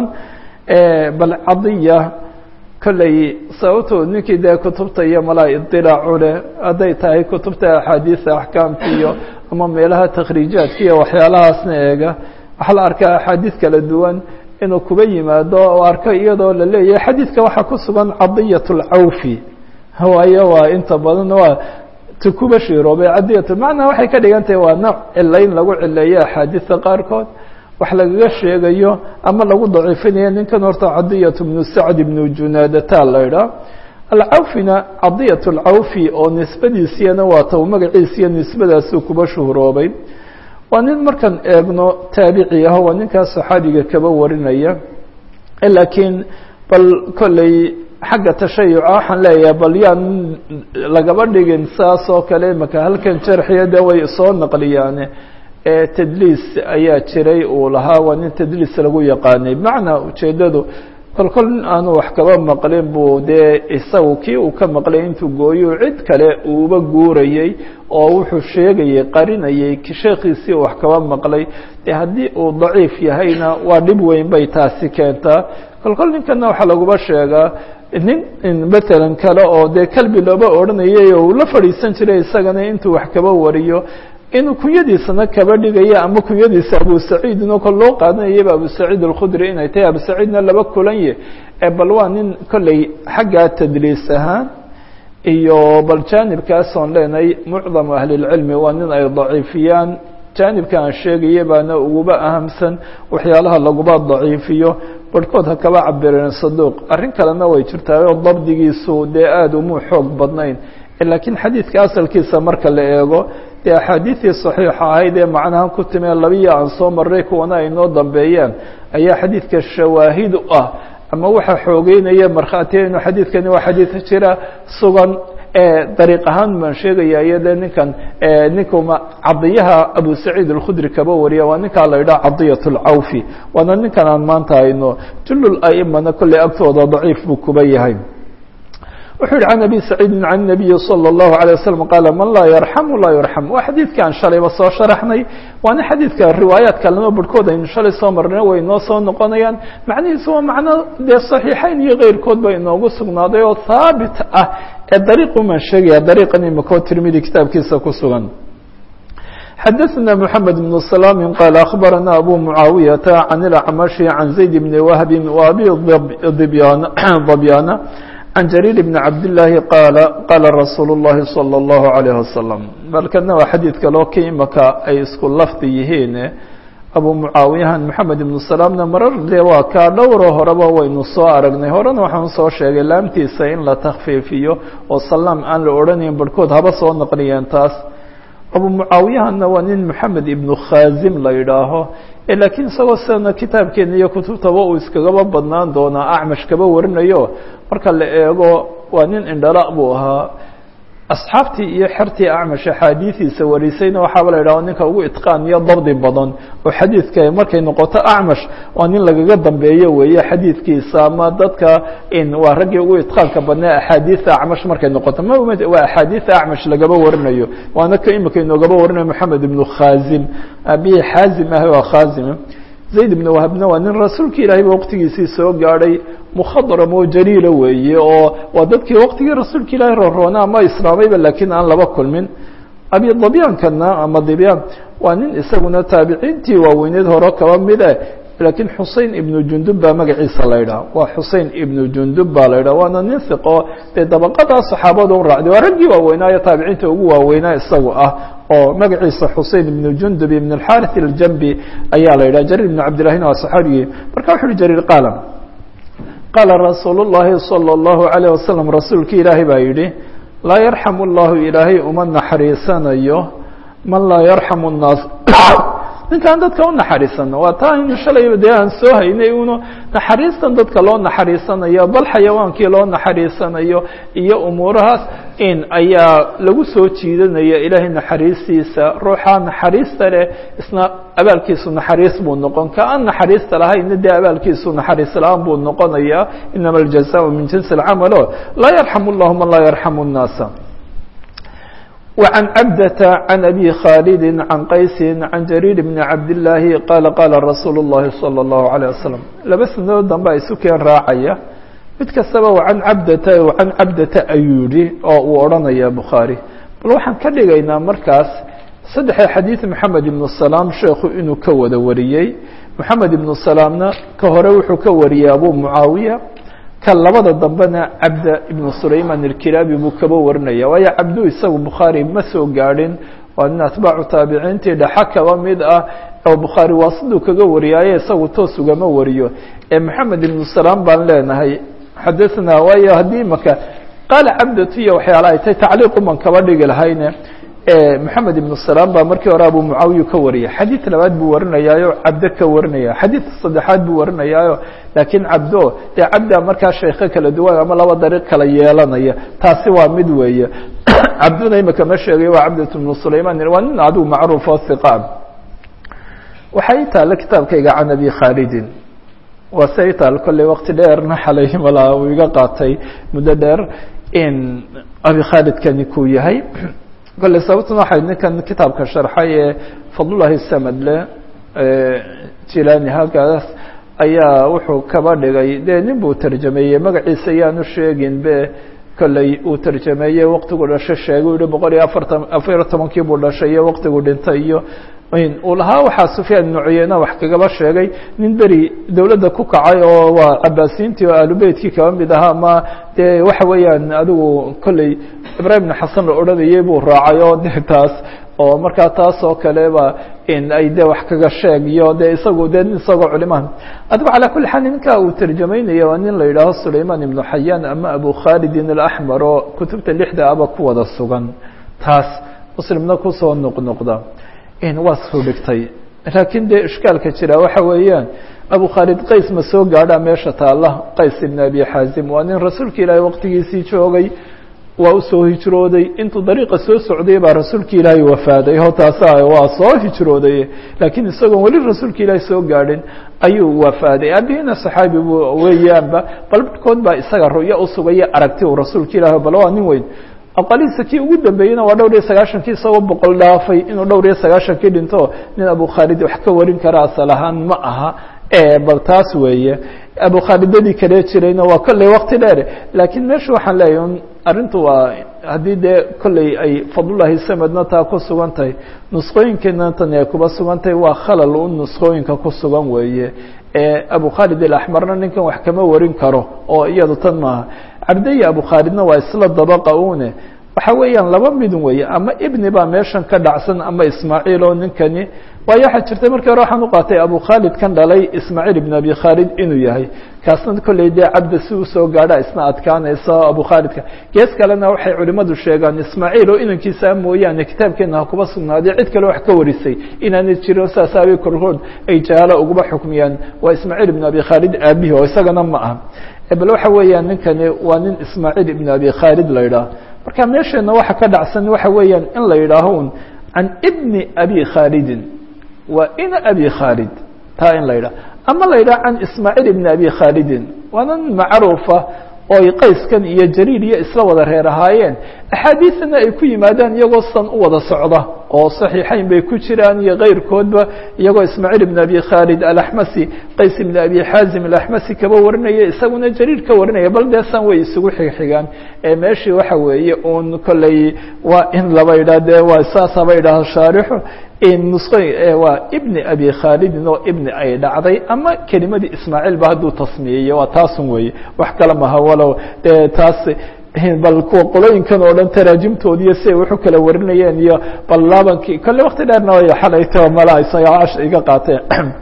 bal cadiya kolley sababtoo ninkii dee kutubta iyo malaa idilaacu leh hadday tahay kutubta axaadiisa axkaamta iyo ama meelaha takhriijaadka iyo waxyaalahaasna eega waxaa la arkaa axaadiis kala duwan inuu kuba yimaado oo arko iyadoo la leeyahay xadiidka waxaa ku sugan cadiyat اlcawfi waayo waa inta badan waa ti kuba shiroobay cadiyat macnaa waxay ka dhigan tahay waa nooc cilayn lagu cileeyo axaadiista qaarkood wax lagaga sheegayo ama lagu daciifinayo ninkan horta cadiyat bnu sacd ibnu junaadata la idhaah alcawfina cadiyat alcawfi oo nisbadiisiyana waa ta magaciisiyo nisbadaasuu kuba shuhroobay waa nin markaan eegno taabici ah waa ninkaas saxaabiga kaba warinaya laakiin bal kolley xagga tashayuca waxaan leeyahay bal yaan lagaba dhigin saas oo kale imaka halkan jarxiya de way soo naqliyaane tadliis ayaa jiray uu lahaa waa nin tadliis lagu yaqaanay bimacnaa ujeeddadu kol kol nin aanu wax kaba maqlin buu dee isagu kii uu ka maqlay intuu gooyo cid kale uuba guurayey oo wuxuu sheegayey qarinayey sheekhiisii wax kaba maqlay dee haddii uu daciif yahayna waa dhib weyn bay taasi keentaa kol kol ninkana waxaa laguba sheegaa nin matalan kale oo dee kalbi looba odhanayay oo uu la fadhiisan jiray isagana intuu wax kaba wariyo inuu kunyadiisana kaba dhigayo ama kunyadiisa abu saciid inoo kol loo qaadanayaba abu saciid alkhudri inay tahay abu saciidna laba kulanye bal waa nin kolley xaggaa tadliis ahaan iyo bal jaanibkaasoon leenahay mucdamu ahlilcilmi waa nin ay daciifiyaan jaanibka aan sheegaya baana uguba ahamsan waxyaalaha laguba daciifiyo barhkood ha kaba cabireen saduuq arrin kalena way jirtaayoo dabdigiisu dee aada umuu xoog badnayn laakiin xadiidka asalkiisa marka la eego dee axaadiidii saxiixa ahayd ee macnahan ku timee labiya aan soo maray kuwana ay noo dambeeyaan ayaa xadiidka shawaahid u ah ama waxaa xoogeynaya markhaatiya inuu xadiidkani waa xadiid jira sugan dariiq ahaan baan sheegaya iyode ninkan ninkuma cadiyaha abu saciid alkhudri kaba wariya waa ninkaa la yidhaha cadiyat alcawfi waana ninkan aan maanta hayno julul aimana kolley agtooda daciif buu kuba yahay wuxuu yihi can abi saciidin can nabiyi salى اllahu alيه waslm qaala man laa yarxamu laa yurxam waa xadiidkaan shalayba soo sharaxnay waana xadiidka riwaayaat kalena barhkood aynu shalay soo marnay way inoo soo noqonayaan macnihiisu waa macno dee صaxiixayn iyo keyrkood ba inoogu sugnaaday oo haabit ah ee dariiqumaan sheegaya dariiqan imikoo tirmidi kitaabkiisa ku sugan xadaثna mحamed بن سلام qال أخbarana abu muعaawiyaةa can اlacmaشhi can zayd bn wahbi وabi ضbyana عن جرير بن عبد الله قال قال رsuuل اللhi صلى الله عليه وسلم balkana waa xadiid kaloo ka imaka ay isku lafdi yihiin abu mucaawiyahan maxamed ibnu salaamna marar dee waa kaa dhowro horeba waynu soo aragnay horena waxaan soo sheegay laamtiisa in la takfiifiyo oo salaam aan la odhanayn barhkood haba soo naqliyeen taas abu mucaawiyahanna waa nin maxamed ibnu khazim la yidhaaho laakiin isagoo sidana kitaabkeena iyo kutubtaba uu iskagaba badnaan doonaa acmash kaba warinayo marka la eego waa nin indhala buu ahaa asxaabtii iyo xertii acmash axaadiidiisa warisayna waxaaba la yidhaho ninka ugu itqaan iyo dabdi badan oo xadiidka markay noqoto acmash waa nin lagaga dambeeyo weeye xadiidkiisa ama dadka in waa raggii ugu itqaanka badnaa axaadiida acmash markay noqoto ma waa axaadiida acmash lagaba warinayo waana ka imika inoogaba warinayo moxamed ibnu khazim abihi xaazim ah waa khazim zayd ibn wahabna waa nin rasuulka ilaahayba waqtigiisii soo gaadhay mukhadram oo jaliila weeye oo waa dadkii waqtigii rasuulka ilaahay roroona ama islaamayba laakiin aan laba kulmin abi dabyaankana ama dibyaan waa nin isaguna taabiciintii waaweyneed hore kaba mide laakiin xusein ibnu jundub baa magaciisa la ydhaha waa xusein ibnu jundub baa la ydhaha waana nin hiqo dee dabaqadaa saxaabada u raacday waa raggii waaweynaayo taabiciinta ugu waaweynaa isagu ah oo magaciisa xusein ibnu jundub ibn اxarث اljambi ayaa la yidhaha jarir ibn cabdillahina waa saxaabigii marka wuxu uhi jarir qaala qaala rasuul الlahi salى الlahu عalيه wasalam rasuulki ilaahay baa yidhi laa yarxam اllahu ilaahay uma naxariisanayo man laa yarxam الnaas ninkaan dadka u naxariisano waa taa aynu shalayba dee aan soo haynay uno naxariistan dadka loo naxariisanayo bal xayawaankii loo naxariisanayo iyo umuurahaas in ayaa lagu soo jiidanaya ilaahay naxariistiisa ruuxaa naxariista leh isna abaalkiisu naxariis buu noqon ka aan naxariista lahayna dee abaalkiisu naxariis la-aan buu noqonayaa inama aljazaء min jinsi اlcamalo laa yarxam اllahu man laa yarxam الnaasa وعن عبدة عن أبي خالد عن قيس عن جرير بن عبد الله قال قال رsuuل اللhi صلى الله عليه وسلم laba sنadood dambe isu keen raacaya mid kastaba وعan cabdata وعan cabdata ayuu yihi oo uu odhanaya bخaarي bal waxaan ka dhigaynaa markaas saddexa xadيiث محamed iبن السلام sheekhu inuu ka wada wariyey محamed iبن سلامna ka hore wuxuu ka wariyey abu معaawiية ka labada dambena cabda ibnu sulayman ilkilaabi buu kaba warinaya waayo cabdu isagu bukhaari ma soo gaadhin waa nin atbaacu taabiciintii dhaxa kaba mid ah oo bukhaari waa siduu kaga wariyaaye isagu toos ugama wariyo ee maxamed ibnu salaam baan leenahay xadaثnaa waayo haddii maka qaala cabdatu iyo waxyaala ay tahay tacliiquman kaba dhigi lahayne maxamed ibnu salaam baa markii hore abu mucaawiya ka wariyay xadiid labaad buu warinayaayo cabdo ka warinaya xadiidka saddexaad buu warinayaayo laakiin cabdo dee cabda markaa sheeko kala duwan ama laba dariiq kala yeelanaya taasi waa mid weeye cabduna imika ma sheegay waa cabdat bnu sulayman waa nin adigu macruuf oo hiqa waxay taalla kitaabkayga can abi khaalidin waa se taal kolley waqti dheerna xalay malaa uu iga qaatay muddo dheer in abi khaalidkani kuu yahay kolley sababtuna waxay ninkan kitaabka sharxay ee fadlullahi samadle jilani halkaas ayaa wuxuu kaba dhigay dee nin buu tarjameeyey magaciisa ayaanu sheegin be kolley uu tarjameeyey waqtigu dhasho sheegay u yihi boqol iyo afartan afariyo tobankii buu dhashay iyo waqtigu dhintay iyo uu lahaa waxaa sufyaan ibnu cuyeyna wax kagaba sheegay nin beri dowladda ku kacay oo waa cabaasiintii oo aalubeytkii kaba mid ahaa ama dee waxa weeyaan adigu kolley ibrahim ibn xasan la odhanayay buu raacay oo de taas oo markaa taas oo kaleba in ay de wax kaga sheeg iyo de isagu de isagoo culimaha adigu calaa kuli xaal ninka uu tarjamaynaya waa nin la yidhaaho sulayman ibnu xayaan ama abu khalidin alaxmar oo kutubta lixda aba ku wada sugan taas muslimna kusoo noqnoqda waa soo dhigtay laakiin dee ishkaalka jira waxa weeyaan abu khaalid qays ma soo gaadhaa meesha taalla qays ibn abi xaazim waa nin rasuulka ilaahay waqtigiisii joogay waa usoo hijrooday intuu dariiqa soo socday baa rasuulka ilaahay wafaaday o taasa waa soo hijrooday laakiin isagoon weli rasuulka ilaahay soo gaadhin ayuu wafaaday aabihina saxaabi bu weeyaanba bal barhkood baa isaga ru'yo usugaya aragti uu rasuulka ilaah bal waa nin weyn aqalihiisa kii ugu dambeeyeyna waa dhowr iyo sagaashankii isagoo boqol dhaafay inuu dhowr iyo sagaashankii dhinto nin abu khaalid wax ka warin kara asal ahaan ma aha bal taas weeye abu khaalidadii kale jirayna waa kolley wakti dheer laakiin meesha waxaan leeyahy un arrintu waa haddii dee kolley ay fadlullahi samedna taa ku sugan tahay nusqooyinkeena tan ay kuba sugan tahay waa khalal un nusqooyinka ku sugan weeye abu khaalid alaxmarna ninkan wax kama warin karo oo iyadu tan maaha cabdaya abu khaalidna waa isla dabaqa une waxa weeyaan laba midun weeye ama ibni baa meeshan ka dhacsan ama ismaaciil oo ninkani waayo waxaa jirtay markii hore waxaan u qaatay abu khaalid kan dhalay ismaaciil ibn abi khaalid inuu yahay kaasna kolley dee cabda si usoo gaadha isna adkaanaysa abu khaalidka gees kalena waxay culimmadu sheegaan ismaaciil oo inankiisa mooyaane kitaabkeena ha kuba sugnaaday cid kale wax ka warisay inaanay jiro saasaabay korkood ay jahaalo uguba xukmiyaan waa ismaaciil ibn abi khaalid aabihi oo isagana ma aha bal waxa weeyaan ninkani waa nin ismaaciil ibn abi khaalid la yidhaah marka meesheena waxa ka dhacsan waxa weeyaan in la yidhaaho un can ibni abi khaalidin waa ina abi khaalid taa in la yidhaha ama la yidhaha can ismaaciil ibni abi khaalidin waana nin macruufa oo ay qayskan iyo jariir iyo isla wada reer ahaayeen axaadiisana ay ku yimaadaan iyagoo san u wada socda oo saxiixayn bay ku jiraan iyo keyrkoodba iyagoo ismaaciil ibn abi khaalid alaxmasi qays ibn abi xaazim alaxmasi kaba warinaya isaguna jariir ka warinaya bal dee san way isugu xigxigaan ee meeshii waxa weeye uun kolley waa in laba yidhah dee waa saasaba yidhaah shaarixu nusqo waa ibni abi khaalidin oo ibni ay dhacday ama kelimadii ismaaciil ba hadduu tasmiyeye waa taasun weeye wax kale maha walow dee taas bal kuwa qolooyinkan oo dhan taraajimtoodiiyo si ay wax u kala warinayeen iyo bal laabankii kolle wakti dheerna way xalayto mala isaga cash iga qaateen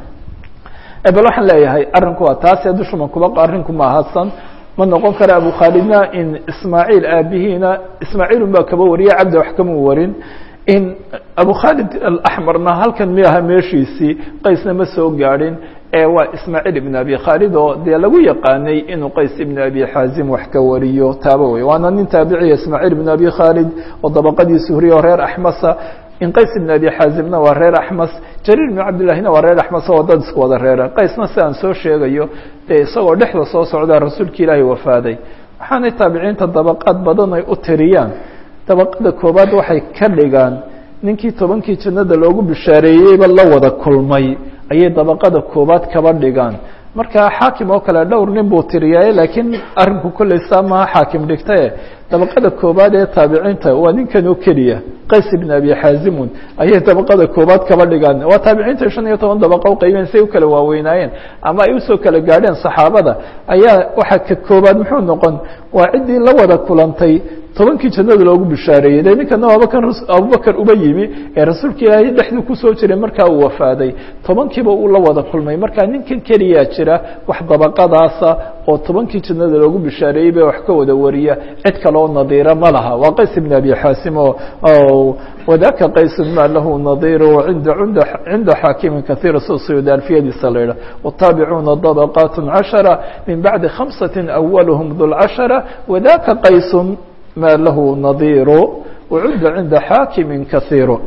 bal waxaan leeyahay arrinku waa taasi dushuman kuba arrinku ma ahadsan ma noqon kara abu khaalidna in ismaaciil aabihiina ismaaciilun baa kaba wariya cabdi wax kama warin in abu khaalid alaxmarna halkan mi aha meeshiisii qaysna ma soo gaadhin ee waa ismaaciil ibn abi khaalid oo dee lagu yaqaanay inuu qays ibn abi xaazim wax ka wariyo taaba wey waana nin taabiciya ismaaciil ibn abi khaalid oo dabaqadii suhriya oo reer axmasa in qays ibn abi xaazimna waa reer axmas jariir ibn cabdillahina waa reer axmas oo dad isku wada reera qaysna si aan soo sheegayo dee isagoo dhexda soo socdaa rasuulka ilaahay wafaaday waxaanay taabiciinta dabaqaad badan ay u tiriyaan dabaqada koobaad waxay ka dhigaan ninkii tobankii jannada loogu bishaareeyeyba la wada kulmay ayay dabaqada koobaad kaba dhigaan marka xaakim oo kale dhowr nin buu tiriyaaye laakiin arrinku kolley saa maha xaakim dhigtae dabaqada koobaad ee taabiciinta waa ninkan oo keliya qays ibn abi xaazimun ayay dabaqada koobaad kaba dhigaan waa taabiciinta shan iyo toban dabaqa uqaybeen say u kala waaweynaayeen ama ay usoo kala gaadheen saxaabada ayaa waxaa ka koobaad muxuu noqon waa ciddii la wada kulantay tobankii jannada loogu bishaareeyey de ninkana waaba kan abubakar uba yimi ee rasuulka ilaahay dhexduu kusoo jiray markaa uu wafaaday tobankiiba uu la wada kulmay marka ninkan keliyaa jira wax dabaqadaasa oo tobankii jannada loogu bishaareeyey ba wax ka wada wariya cid kale oo nadiira ma laha waa qays ibn abi xaasim o wadaka qaysun ma lahu nadiiru inda cinda xaakimin kaiira sida suyuudi alfiyadiisa la yidhah wataabicuna dabaqat cashara min bacdi khamsati awalhm dulcashara wadaka qaysun ma lahu nadiiru wcudda cinda xaakimi kaiiru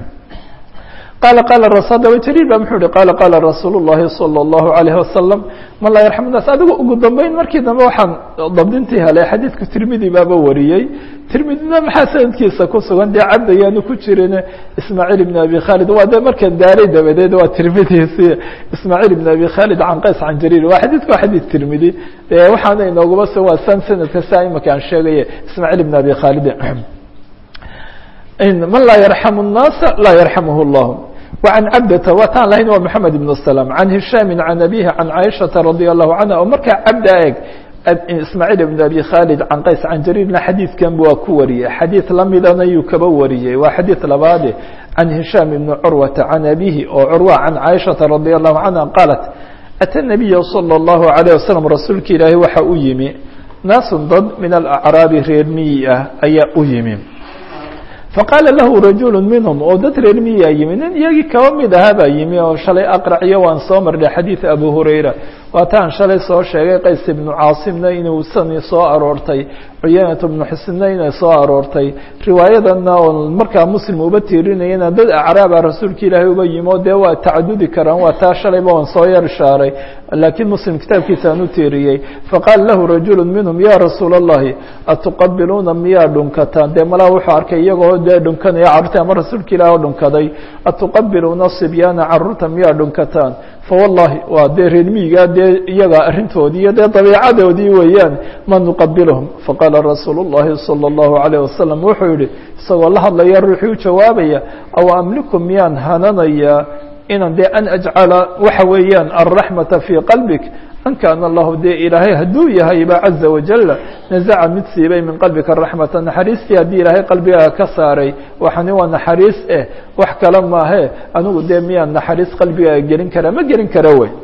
qaala qaala adaba jariir ba muxuu hi qaala qaala rasuul الlahi salى الlahu عalayه wasalam man laa yarxam nas adigu ugu dambeyn markii dambe waxaan dabdintii helay xadiidku tirmidi baaba wariyey tirmidina maxaa sanadkiisa ku sugan dee cabd ayaanu ku jirin ismaaciil ibn abi khaalid waa de markan daaray dabadeed waa tirmidiisi ismaaciil ibn abi khaalid can qays can jariir waa xadiidku waa xadiid tirmidi waxaana inoogaba so waa san sanadka saa imaka aan sheegaye ismaaciil ibn abi khaalid man laa yarxam الnaasa laa yarxamh اllah وعن cبdة wataan lahayn waa محamed بن سلام عن هiشhاm عن أbيه عن عائشhaةa رضي الله عنها oo markaa cabda eg ismاعيل بن أbي khالد عن qays عن jrيرna xadيiثkan waa ku wariyey xadيiث lamidana yuu kaba wariyey waa xadيiث labaade عن هiشhاm بن cروة عن أbيه oo cروة عن عائشhaةa رضي الله عنها qالت أtى النبي صلى الله عليه وسلم rasuulka ilaahi waxa u yimi nاas dad min الأعrاabi reer miyi ah ayaa u yimi faqaala lahu rajulu minhum oo dad reer miyaa yimi nin iyagii kaba mid ahaa baa yimi oo shalay aqraciyo waan soo marnay xadiid abu hurayra waataan shalay soo sheegay qays ibnu caasimna inuu sani soo aroortay cuyanat bnu xusinna inay soo aroortay riwaayadana oo markaa muslim uba tiirinayana dad acraaba rasuulka ilaahay uba yimi oo dee waa tacadudi karaan waa taa shalayba waan soo yar ishaaray laakiin muslim kitaabkiisaan u tiiriyey faqaala lahu rajulu minhum ya rasuula اllahi atuqabiluuna miyaa dhunkataan dee malaa wuxuu arkay iyagoo dee dhunkanaya carruurta ama rasuulka ilaah oo dhunkaday atuqabiluuna sibyaana carruurta miyaa dhunkataan fawallahi waa dee reermiyigaa dee iyaga arrintoodii iyo dee dabiicadoodii weeyaan ma nuqabilhum faqaala rasuulu اllahi salى اllahu عalيه wasalam wuxuu yihi isagoo la hadlaya ruuxii u jawaabaya aw amliku miyaan hananayaa inan dee an ajcala waxa weeyaan alraxmata fii qalbik an kaana allahu dee ilaahay hadduu yahayba caza wajala nazaca mid siibay min qalbika raxmata naxariistii haddii ilaahay qalbigaaga ka saaray waxani waa naxariis eh wax kale maahe anigu dee miyaan naxariis qalbigaaga gelin karaa ma gelin kara wey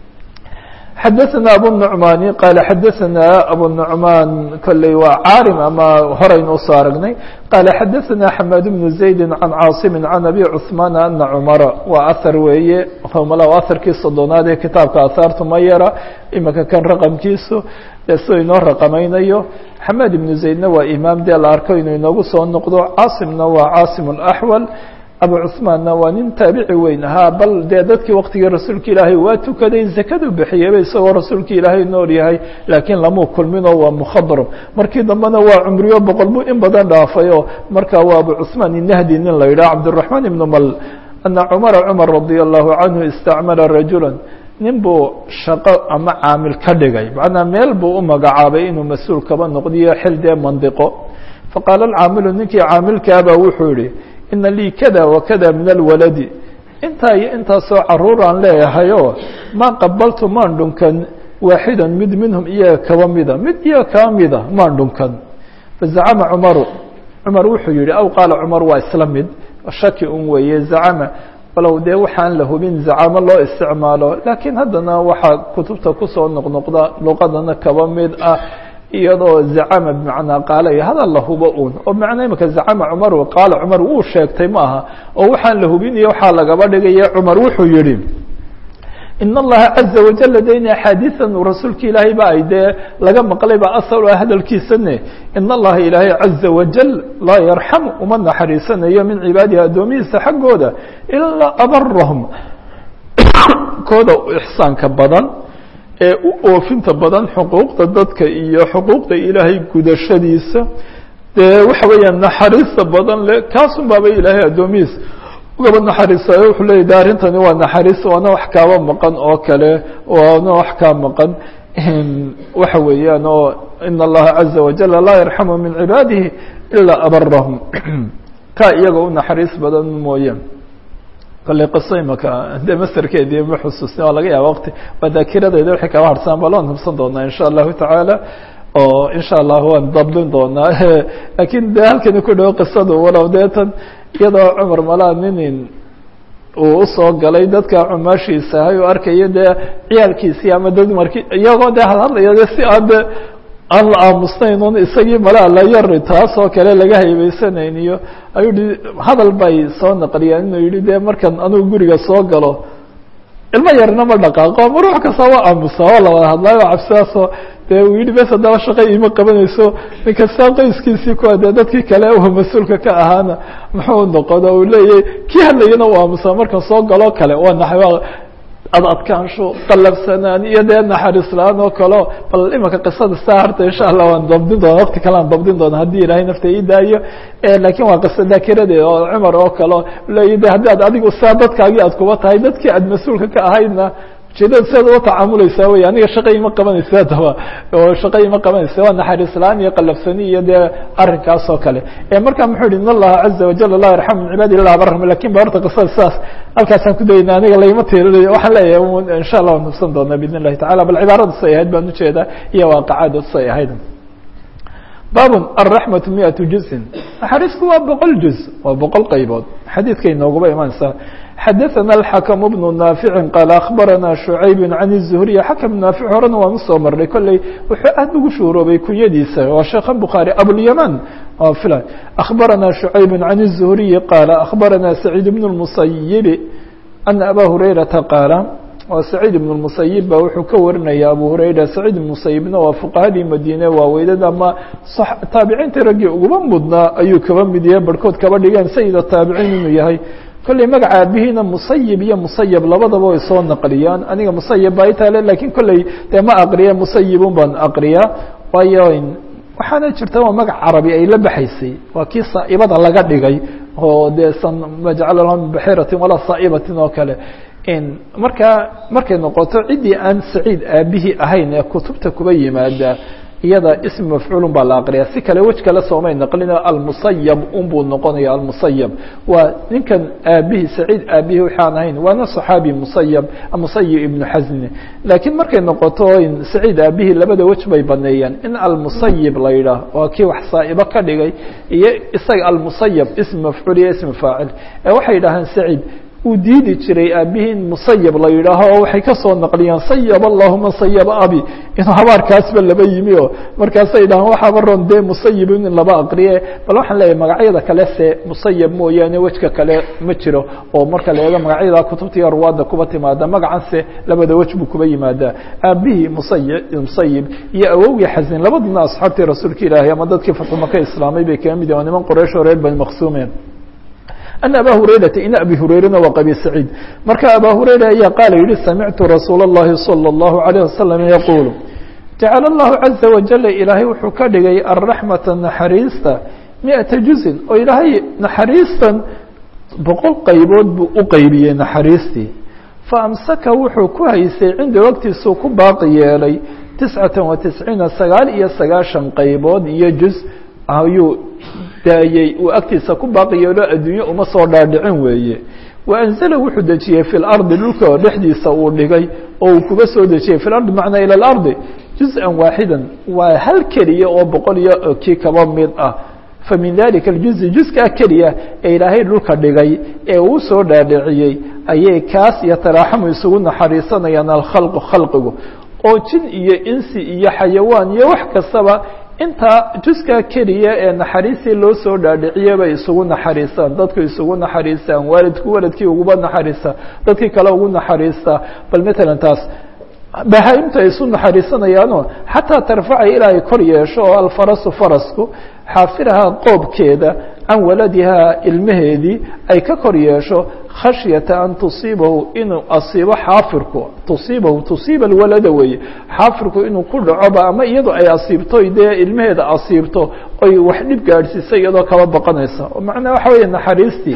xadaثna abu النuعmani qaala xadaثna abu النuعman kolley waa caarim ama horaynu usoo aragnay qaala xadaثna xamaad bnu زaydi can caaصimi can abi cثmaan ana cmara waa ahar weeye mala aharkii soddonaad ee kitaabka ahaartu ma yara imika kan raqamkiisu dee siduu inoo raqamaynayo xamaad ibnu zaydna waa imaam dee la arko inuu inoogu soo noqdo caasimna waa caasim اأxwal abu cثmaanna waa nin taabici weyn ahaa bal dee dadkii waktigii rasuulka ilaahay waa tukaday zakadu bixiyeyba isagoo rasuulka ilaahay nool yahay laakiin lamuu kulminoo waa mukhadram markii dambena waa cumriyo boqol buu in badan dhaafayoo markaa waa abu cثmaan inahdi nin la yidhaha cabdالرaحmaan ibnu mal ana cumara cumar radi allahu canhu istacmala rajula nin buu shaqo ama caamil ka dhigay macnaa meel buu u magacaabay inuu mas-uul kaba noqdiyo xil dee mandiqo faqaala alcaamilu ninkii caamilkaabaa wuxuu yihi ina lii kada wakada min alwaladi intaa iyo intaasoo caruuraan leeyahayoo maa qabaltu maan dhunkan waaxidan mid minhum iyaga kaba mida mid iyaga kaba mida maan dhunkan fazacama cumaru cumar wuxuu yihi aw qaala cumar waa isla mid shaki un weeye zacama walow dee waxaan la hubin zacamo loo isticmaalo laakiin haddana waxaa kutubta kusoo noqnoqda luqadana kaba mid ah iyadoo zacama bimacnaa qaala iyo hadal la hubo un oo macnaa imika zacama cumar qaala cumar wuu sheegtay ma aha oo waxaan la hubinayo waxaa lagaba dhigaya cumar wuxuu yihi in allaha caza wajala de in axaadiian rasuulka ilaahay ba ay dee laga maqlay ba asal ah hadalkiisane in allaha ilaahay caza wajal laa yarxamu uma naxariisanayo min cibaadihi addoomihiisa xaggooda ilaa abarahum kooda ixsaanka badan ee u oofinta badan xuquuqda dadka iyo xuquuqda ilaahay gudashadiisa dee waxa weeyaan naxariista badan le kaasun baaba ilaahay addoomihiisa ugaba naxariisayo wuxuu leeyay de arrintani waa naxariis waana wax kaaba maqan oo kale waana wax kaa maqan waxa weeyaan oo in allaha caza wajala laa yarxamu min cibaadihi ilaa abarahum ka iyaga u naxariis badan mooye kolley qiso imaka de masterkeedii ma xusuusni waa laga yaaba waqti waa daakiradeeda waxay kaba harsan ba loan hubsan doonaa insha allahu tacaala oo insha allah waan dabdin doonaa lakiin de halkani ku dhawo qisadu walow deetan iyadoo cumar malaa ninin uu usoo galay dadka cumaashiisa ahay u arkayo dee ciyaalkiisii ama dad marki iyagoo dee hadhadlaya de si aan de aan la aamusnayn un isagii malaa la yari taas oo kale laga haybeysanayn iyo ayuu hi hadal bay soo naqliyaan inuu yihi de markan anugu guriga soo galo ilmo yarna ma dhaqaaqo ma ruux kasta waa aamusa oo lawada hadlaayo cabsidaasoo dee uu yihi bes haddaba shaqa iima qabanayso ninkasta qoyskiisii kuwa dee dadkii kale u mas-uulka ka ahaana muxuu noqon oo uu leeyahy kii hadlayana u aamusa markan soo galoo kale waa na ad adkaansho qalabsanaan iyo dee naxariis la-aan oo kaleo bal imika qisada saa harta insha allah waan dabdin doona waqti kale aan dabdin doona haddii ilaahay nafta ii daayo lakin waa qiso daakiradeeda oo cumar oo kaleo leeya de haddii ad adigu saa dadkaagii aad kuba tahay dadkii aad mas-uulka ka ahaydna ujeedada siaad ula tacaamuleysaa wey aniga shaqa ima qabanaysa adaba oo shaqa ima qabanaysa waa naxariis la-aan iyo qalafsani iyo dee arrinkaas oo kale marka muxuu yihi in allaha caza wajal laa yarxamu min cibaadi illa abarahum lakin ba horta qisada sidaas halkaasaan ku dayna aniga layma tiirinayo waxaan leeyahay insha allah waan hubsan doonaa bidn illahi tacala bal cibaarada say ahayd baan ujeedaa iyo waaqacada say ahayd baabun alraxmatu miatu juzin naxariisku waa boqol juz waa boqol qaybood xadiidkay nooguba imaanaysaa xadaثana الxakم بن نaafici qaal akhbarana شhucayb can الزhriy xakم naafic horena waan usoo marnay kolley wuxuu aad ugu shuuroobay kunyadiisa waa sheekhan bukhaarي abulyaman ila akhbarana شhucayb can الزhriyi qaala akhbarana سacيid بن الmusayibi ana aba hurayrata qaala waa saciid ibn musayib ba wuxuu ka warinaya abu hurayra saciid ibn musayibna waa fuqahadii madiine waaweydad ama taabiciintii raggii uguba mudnaa ayuu kaba mid yahay barhkood kaba dhigeen sayida taabiciin inuu yahay kolley magaca aabihiina musayib iyo musayab labadaba way soo naqliyaan aniga musayab baa itaale lakin kolley dee ma aqriya musayibun baan aqriyaa waayo waxaana jirta waa magac carabi ay la baxaysay waa kii saa'ibada laga dhigay oo dee san majcala lahum min baxiratin walaa saa'ibatin oo kale markaa markay noqoto ciddii aan saciid aabihii ahayn ee kutubta kuba yimaada iyada ism mafcuulun baa la aqriya si kale wej kale soomay naqlina almusayab unbuu noqonaya almusayab waa ninkan aabihii saciid aabihii waxaan ahayn waana صaxaabi musayab musayib ibnu xasni laakiin markay noqoto saciid aabihii labada wej bay baneeyeen in almusayib la yidhaah waa kii wax saa'ibo ka dhigay iyo isaga almusayab ism mafcuul iyo ism faacil ee waxay yidhaaheen saciid uu diidi jiray aabihii in musayab la yidhaaho oo waxay ka soo naqliyeen sayab allahuma sayaba abi inuu habaarkaasba laba yimi oo markaasay dhahaan waxaaba ron dee musayibin in laba aqriye bal waxaan leeyahay magacyada kale se musayab mooyaane wejka kale ma jiro oo marka la eego magacyada kutubtiiyo ruwaadda kuba timaada magacan se labada wej buu kuba yimaadaa aabihii musay musayib iyo awowgii xasin labaduna asxaabtii rasuulka ilaahay ama dadkii fatmaka islaamay bay kaga mid yahin niman qoraysh oo reer bani maqsuumeen أن abا هurayرaةa in abi hurayrana waa qabi سacيid marka abا hurayra ayaa qaala yihi samictu rasuul الlahi صلى الlaهu عalيه waسلم yquل jacala الlahu عaزa waجل ilaahay wuxuu ka dhigay الرaحmaةa naxariista miئaةa juزin oo ilaahay naxariistan boqol qaybood buu u qeybiyey naxariistii faamsaka wuxuu ku haysay cinda waqtiisuu ku baaqi yeelay تiscaةa وaتisciina sagaal iyo sagaashan qaybood iyo juز ayuu daayey uu agtiisa ku baaqi yeelo adduunye uma soo dhaadhicin weeye wa anzala wuxuu dejiyey fi lardi dhulka oo dhexdiisa uu dhigay oo uu kuga soo dejiyey fi lardi macnaa ila alardi juz-an waaxidan waa hal keliya oo boqol iyo kii kaba mid ah fa min dalika aljuzi juskaa keliya ee ilaahay dhulka dhigay ee uu soo dhaadhiciyey ayay kaas iyo taraaxamu isugu naxariisanayaan alkhalqu khalqigu oo jin iyo insi iyo xayawaan iyo wax kastaba intaa juskaa keliya ee naxariistii loo soo dhaadhiciye bay isugu naxariistaan dadku isugu naxariistaan waalidku waladkii uguba naxariista dadkii kale ugu naxariista bal matalan taas bahaa-imta ay isu naxariisanayaanoo xataa tarfaca ilaa ay kor yeesho oo alfarasu farasku xaafirahaa qoobkeeda can waladihaa ilmaheedii ay ka kor yeesho khashyata an tusiibahu inuu asiibo xaafirku tusiibahu tusiiba alwalada weeye xaafirku inuu ku dhacoba ama iyadoo ay asiibto dee ilmaheeda asiibto oy wax dhib gaadhsiisa iyadoo kaba baqanaysa oo macnaha waxa weeye naxariistii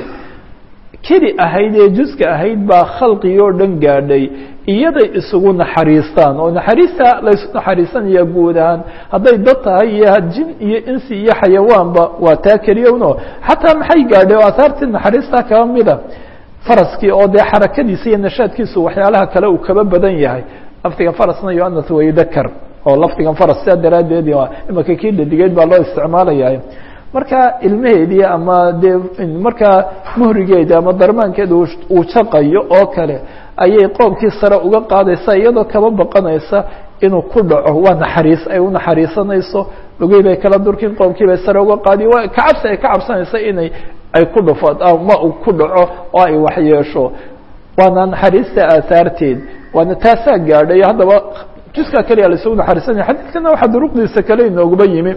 keli ahayd ee juska ahayd baa khalqigii oo dhan gaadhay iyaday isugu naxariistaan oo naxariista laysu naxariisanaya guud ahaan hadday dad tahay iyo jin iyo insi iyo xayawaanba waa taa keliyowno xataa maxay gaadhay oo ahaartii naxariistaa kaba mida faraskii oo dee xarakadiisa iyo nashaadkiisu waxyaalaha kale uu kaba badan yahay lafdiga farasna yoanat waydakar oo lafdigan faras sidaa daraaddeed imaka kii dhadigeed baa loo isticmaalaya marka ilmaheedii ama dee markaa muhrigeedi ama darmaankeeda uu jaqayo oo kale ayay qoobkii sare uga qaadaysa iyadoo kaba baqanaysa inuu ku dhaco waa naxariis ay u naxariisanayso lugihii bay kala durkin qoobkii bay sare uga qaadiy waa kacabsi ay ka cabsanaysa inay ay ku dhufo ma uu ku dhaco oo ay waxyeesho waana naxariista aahaarteed waana taasaa gaadhay haddaba juskaa keliya laisugu naxariisanaya xadiidkana waxaa duruqdiisa kale inooguba yimi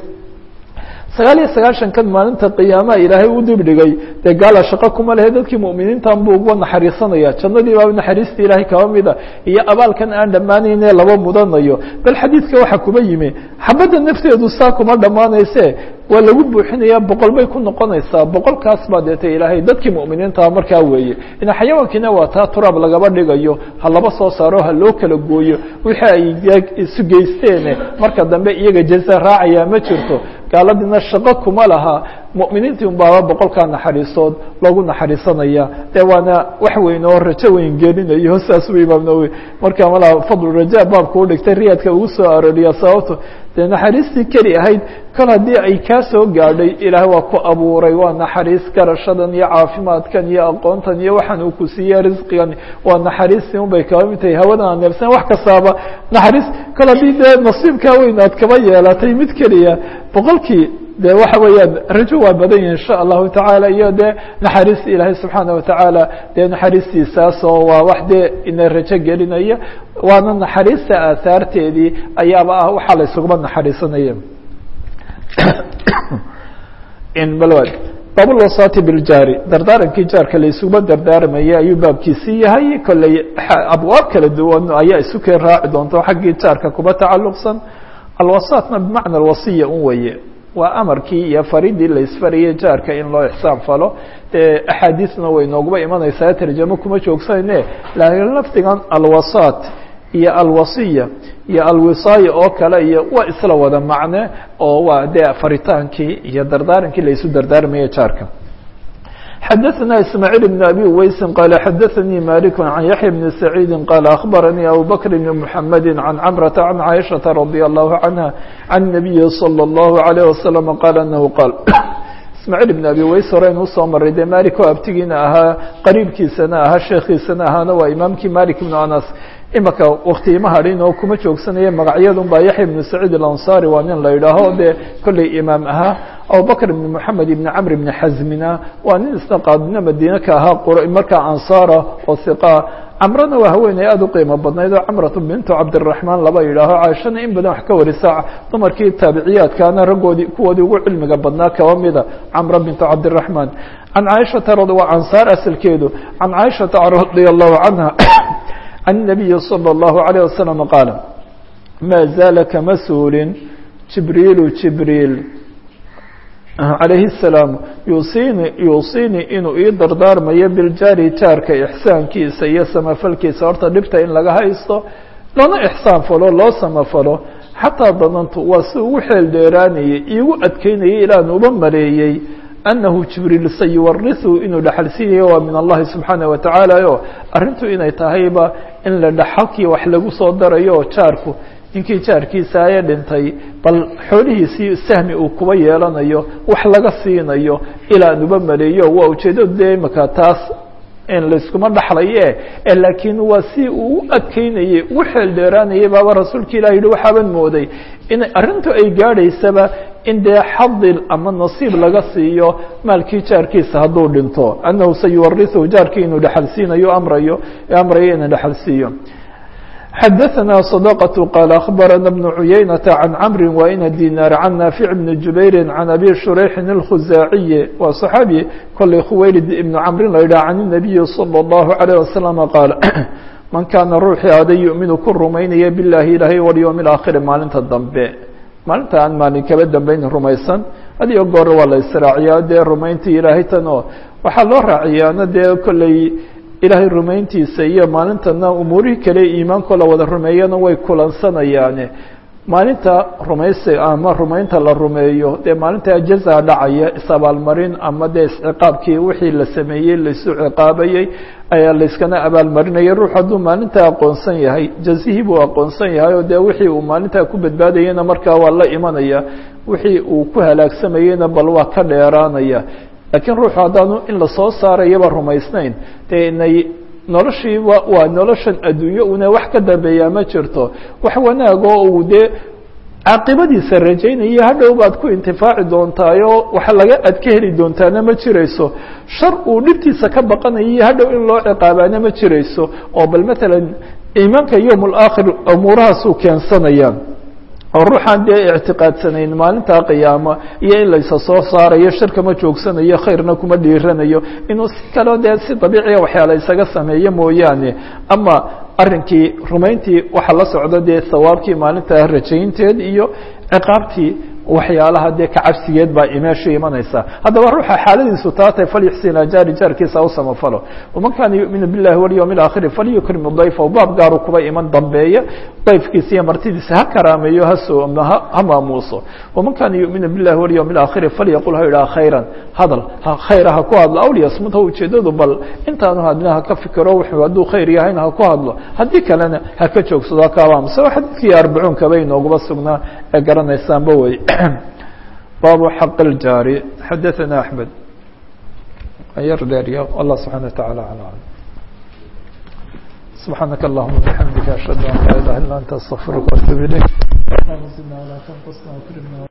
sagaal iyo sagaashan kan maalinta qiyaamaha ilaahay u dibdhigay dee gaala shaqo kuma lehe dadkii mu'miniintan buu uga naxariisanaya jannadii baa naxariista ilaahay kaba mida iyo abaalkan aan dhammaanayne laba mudanayo bal xadiidka waxaa kuba yimi xabadda nafteedu saa kuma dhammaanayse waa lagu buuxinaya boqol bay ku noqonaysaa boqolkaas baa deeta ilaahay dadkii mu'miniintaa markaa weeye ina xayawaankiina waa taa turaab lagaba dhigayo ha laba soo saaro ha loo kala gooyo wixii ay isu geysteene marka dambe iyaga jaza raacaya ma jirto gaaladiina shaqo kuma laha mu'miniintii un baaba boqolkaa naxariisood loogu naxariisanaya dee waana wax weyn oo rajo weyn gelinayo saas u imaam nawowi marka mala fadlu raja baabka u dhigtay riyaadka ugu soo arooriya sababto dee naxariistii keli ahayd kol haddii ay kaa soo gaadhay ilaah waa ku abuuray waa naxariis garashadan iyo caafimaadkan iyo aqoontan iyo waxaan uu ku siiyey risqigan waa naxariistii un bay kaba mid tahay hawadan aan neefsan wax kastaaba naxariis kol haddii dee nasiibkaa weyn aad kaba yeelatay mid keliya boqolkii de waxa weeyaan rajo waa badan yahi insha allahu tacaala iyo dee naxariista ilaahay subxaana watacaala dee naxariistiisaas oo waa wax dee ina rajo gelinaya waana naxariista aahaarteedii ayaaba ah waxaa la isuguma naxariisanaya balwad baabulwasaati biljaari dardaarankii jaarka la isuguma dardaarmaya ayuu baabkiisii yahay kolley abwaab kala duwan ayaa isu keen raaci doonto xaggii jaarka kuba tacalluqsan alwasaatna bimacna alwasiya un weye waa amarkii iyo faridii la isfarayay jaarka in loo ixsaan falo dee axaadiisna way nooguba imanaysaa tarjamo kuma joogsanayne laakiin lafdigan alwasaat iyo alwasiya iyo alwisaaya oo kale iyo waa isla wada macne oo waa dee faritaankii iyo dardaarankii la isu dardaarmaya jaarka xdثna ismاعيل بن أbي uweysi qال xdثnي mالك عن yaحيى بن سعيid qال أخبرني أbو بكر بن محمد عن cمرة عن عائشhaة رضي الله عنها عن النبي صلى الله عليه وسلم qال أنه qال ismاعيل بن أbي uweys horeynu usoo maray dee malik oo abtigiina ahaa qariibkiisana ahaa sheekiisana ahaana waa imaamkii malik بن anas imaka wakti ima hadhin oo kuma joogsanaya magacyadun baa yaxya ibnu saciid alanصari waa nin la yidhaaho dee kolley imaam ahaa abubakr ibn moxamed ibn camr ibn xazmina waa nin isna qaadina madiine ka ahaa markaa ansaara oo hiqaa camrana waa haweeney aada u qiimo badnayd oo camratu bintu cabdiraxmaan laba yidhaaho caaishana in badan wax ka warisa dumarkii taabiciyaadkaana raggoodii kuwoodii ugu cilmiga badnaa kaba mida camra bintu cabdiraxmaan can caaishata waa ansaar asalkeedu can caaishata radi allahu canha عن النبي صلى الله عليه وسلم قال ما زال kama suulin جibrيل جibrيل عليه السلام yuuصيني yuuصيني inuu ii dardaarmayo biاljaari jaarka إحساankiisa iyo samafalkiisa horta dhibta in laga haysto lana إحsaan falo loo samafalo xataa danantu waa si ugu xeel dheeraanayay iigu adkeynayay ilaan uba maleeyey أنه جibrيل sayuwariثu inuu dhexalsiinayo waa min الlahi سubحaanaه وataعaalى o arrintu inay tahayba in la dhaxalkii wax lagu soo darayo oo jaarku ninkii jaarkiisa aye dhintay bal xoolihiisii sahmi uu kuba yeelanayo wax laga siinayo ilaan uba maleeyo waa ujeedadu de imaka taas in layskuma dhaxlaye laakiin waa si uu u adkeynayey ugu xeel dheeraanayay baaba rasuulka ilah yihi waxaaban mooday in arrintu ay gaadhaysaba in dee xadil ama nasiib laga siiyo maalkii jaarkiisa hadduu dhinto annahu sayuwariثhu jaarkii inuu dhexalsiinayo amrayo amrayo inuu dhexalsiiyo xadaثna صدقة qال أخبرنا بن عuyeynة عن cمر وإن ديناr عن نافع بن جuبير عن أbي شhريح الخزاaعي waa صحاaبي kolay khuwaylid iبن cمr la yidhah عن النبي صلى الله عليه وسلم qاaل man kaana ruuxii ada yuؤminu ku rumaynaya biالlahi ilahy واليوم الآkhiri maalinta dambe maalinta aan maalin kaba dambeyn rumaysan hadiyo goor waa la israaciyaa dee rumayntii ilaahay tan oo waxaa loo raaciyaana dee kolley ilaahay rumayntiisa iyo maalintana umuurihii kale iimaankoo la wada rumeeyana way kulansanayaane maalinta rumaysi ama rumaynta la rumeeyo dee maalinta jaza dhacaya is-abaalmarin ama dee isciqaabkii wixii la sameeyey laisu ciqaabayey ayaa layskana abaalmarinaya ruux hadduu maalintaa aqoonsan yahay jazihii buu aqoonsan yahay oo dee wixii uu maalintaa ku badbaadayena markaa waa la imanaya wixii uu ku halaagsamayeyna bal waa ka dheeraanaya laakiin ruuxu haddaanu in lasoo saarayaba rumaysnayn dee inay noloshii waa noloshan adduunyo una wax ka dambeeyaa ma jirto wax wanaag oo uu dee caaqibadiisa rajaynaya hadhow baad ku intifaaci doontaayoo wax laga aad ka heli doontaana ma jirayso shar uu dhibtiisa ka baqanayo hadhow in loo ciqaabaana ma jirayso oo bal matalan iimaanka yowm alaakhir umuurahaasuu keensanaya oo ruuxaan dee ictiqaadsanayn maalintaa qiyaama iyo in laysa soo saarayo shirka ma joogsanayo khayrna kuma dhiiranayo inuu si kaleo dee si dabiiciya waxyaala isaga sameeyo mooyaane ama arrinkii rumayntii waxaa la socda dee hawaabkii maalintaa rajaynteed iyo ciqaabtii waxyaalaha dee ka cabsigeed baa meesha imanaysa haddaba ruuxa xaaladiisu taa tahay falyuxsina jaari jaarkiisa u samafalo waman kaana yu'minu billahi walyowmi alaakhiri falyukrim dayfa baab gaaru kuba iman dambeeya dayfkiisa iyo martidiisa ha karaameeyo ha sooma ha maamuuso waman kaana yu'minu billahi walyowmi alaakhiri falyaqul ha yidhaha khayran hadal khayra ha ku hadlo aw liyasmut ha ujeedadu bal intaanu hadlina ha ka fikiro wuxuu hadduu khayr yahayna ha ku hadlo haddii kalena ha ka joogsado hakaabaamusa waa xadiidkii arbacuunka bay noogaba sugnaa ee garanaysaanba wey baabu xaq اljaari xadaثana axmed yar dheerya allah subxana wa taعala alam subxaanaka allahuma bxamdika ashhadu an laa ilaha illa anta astغfiruka وatub ilayk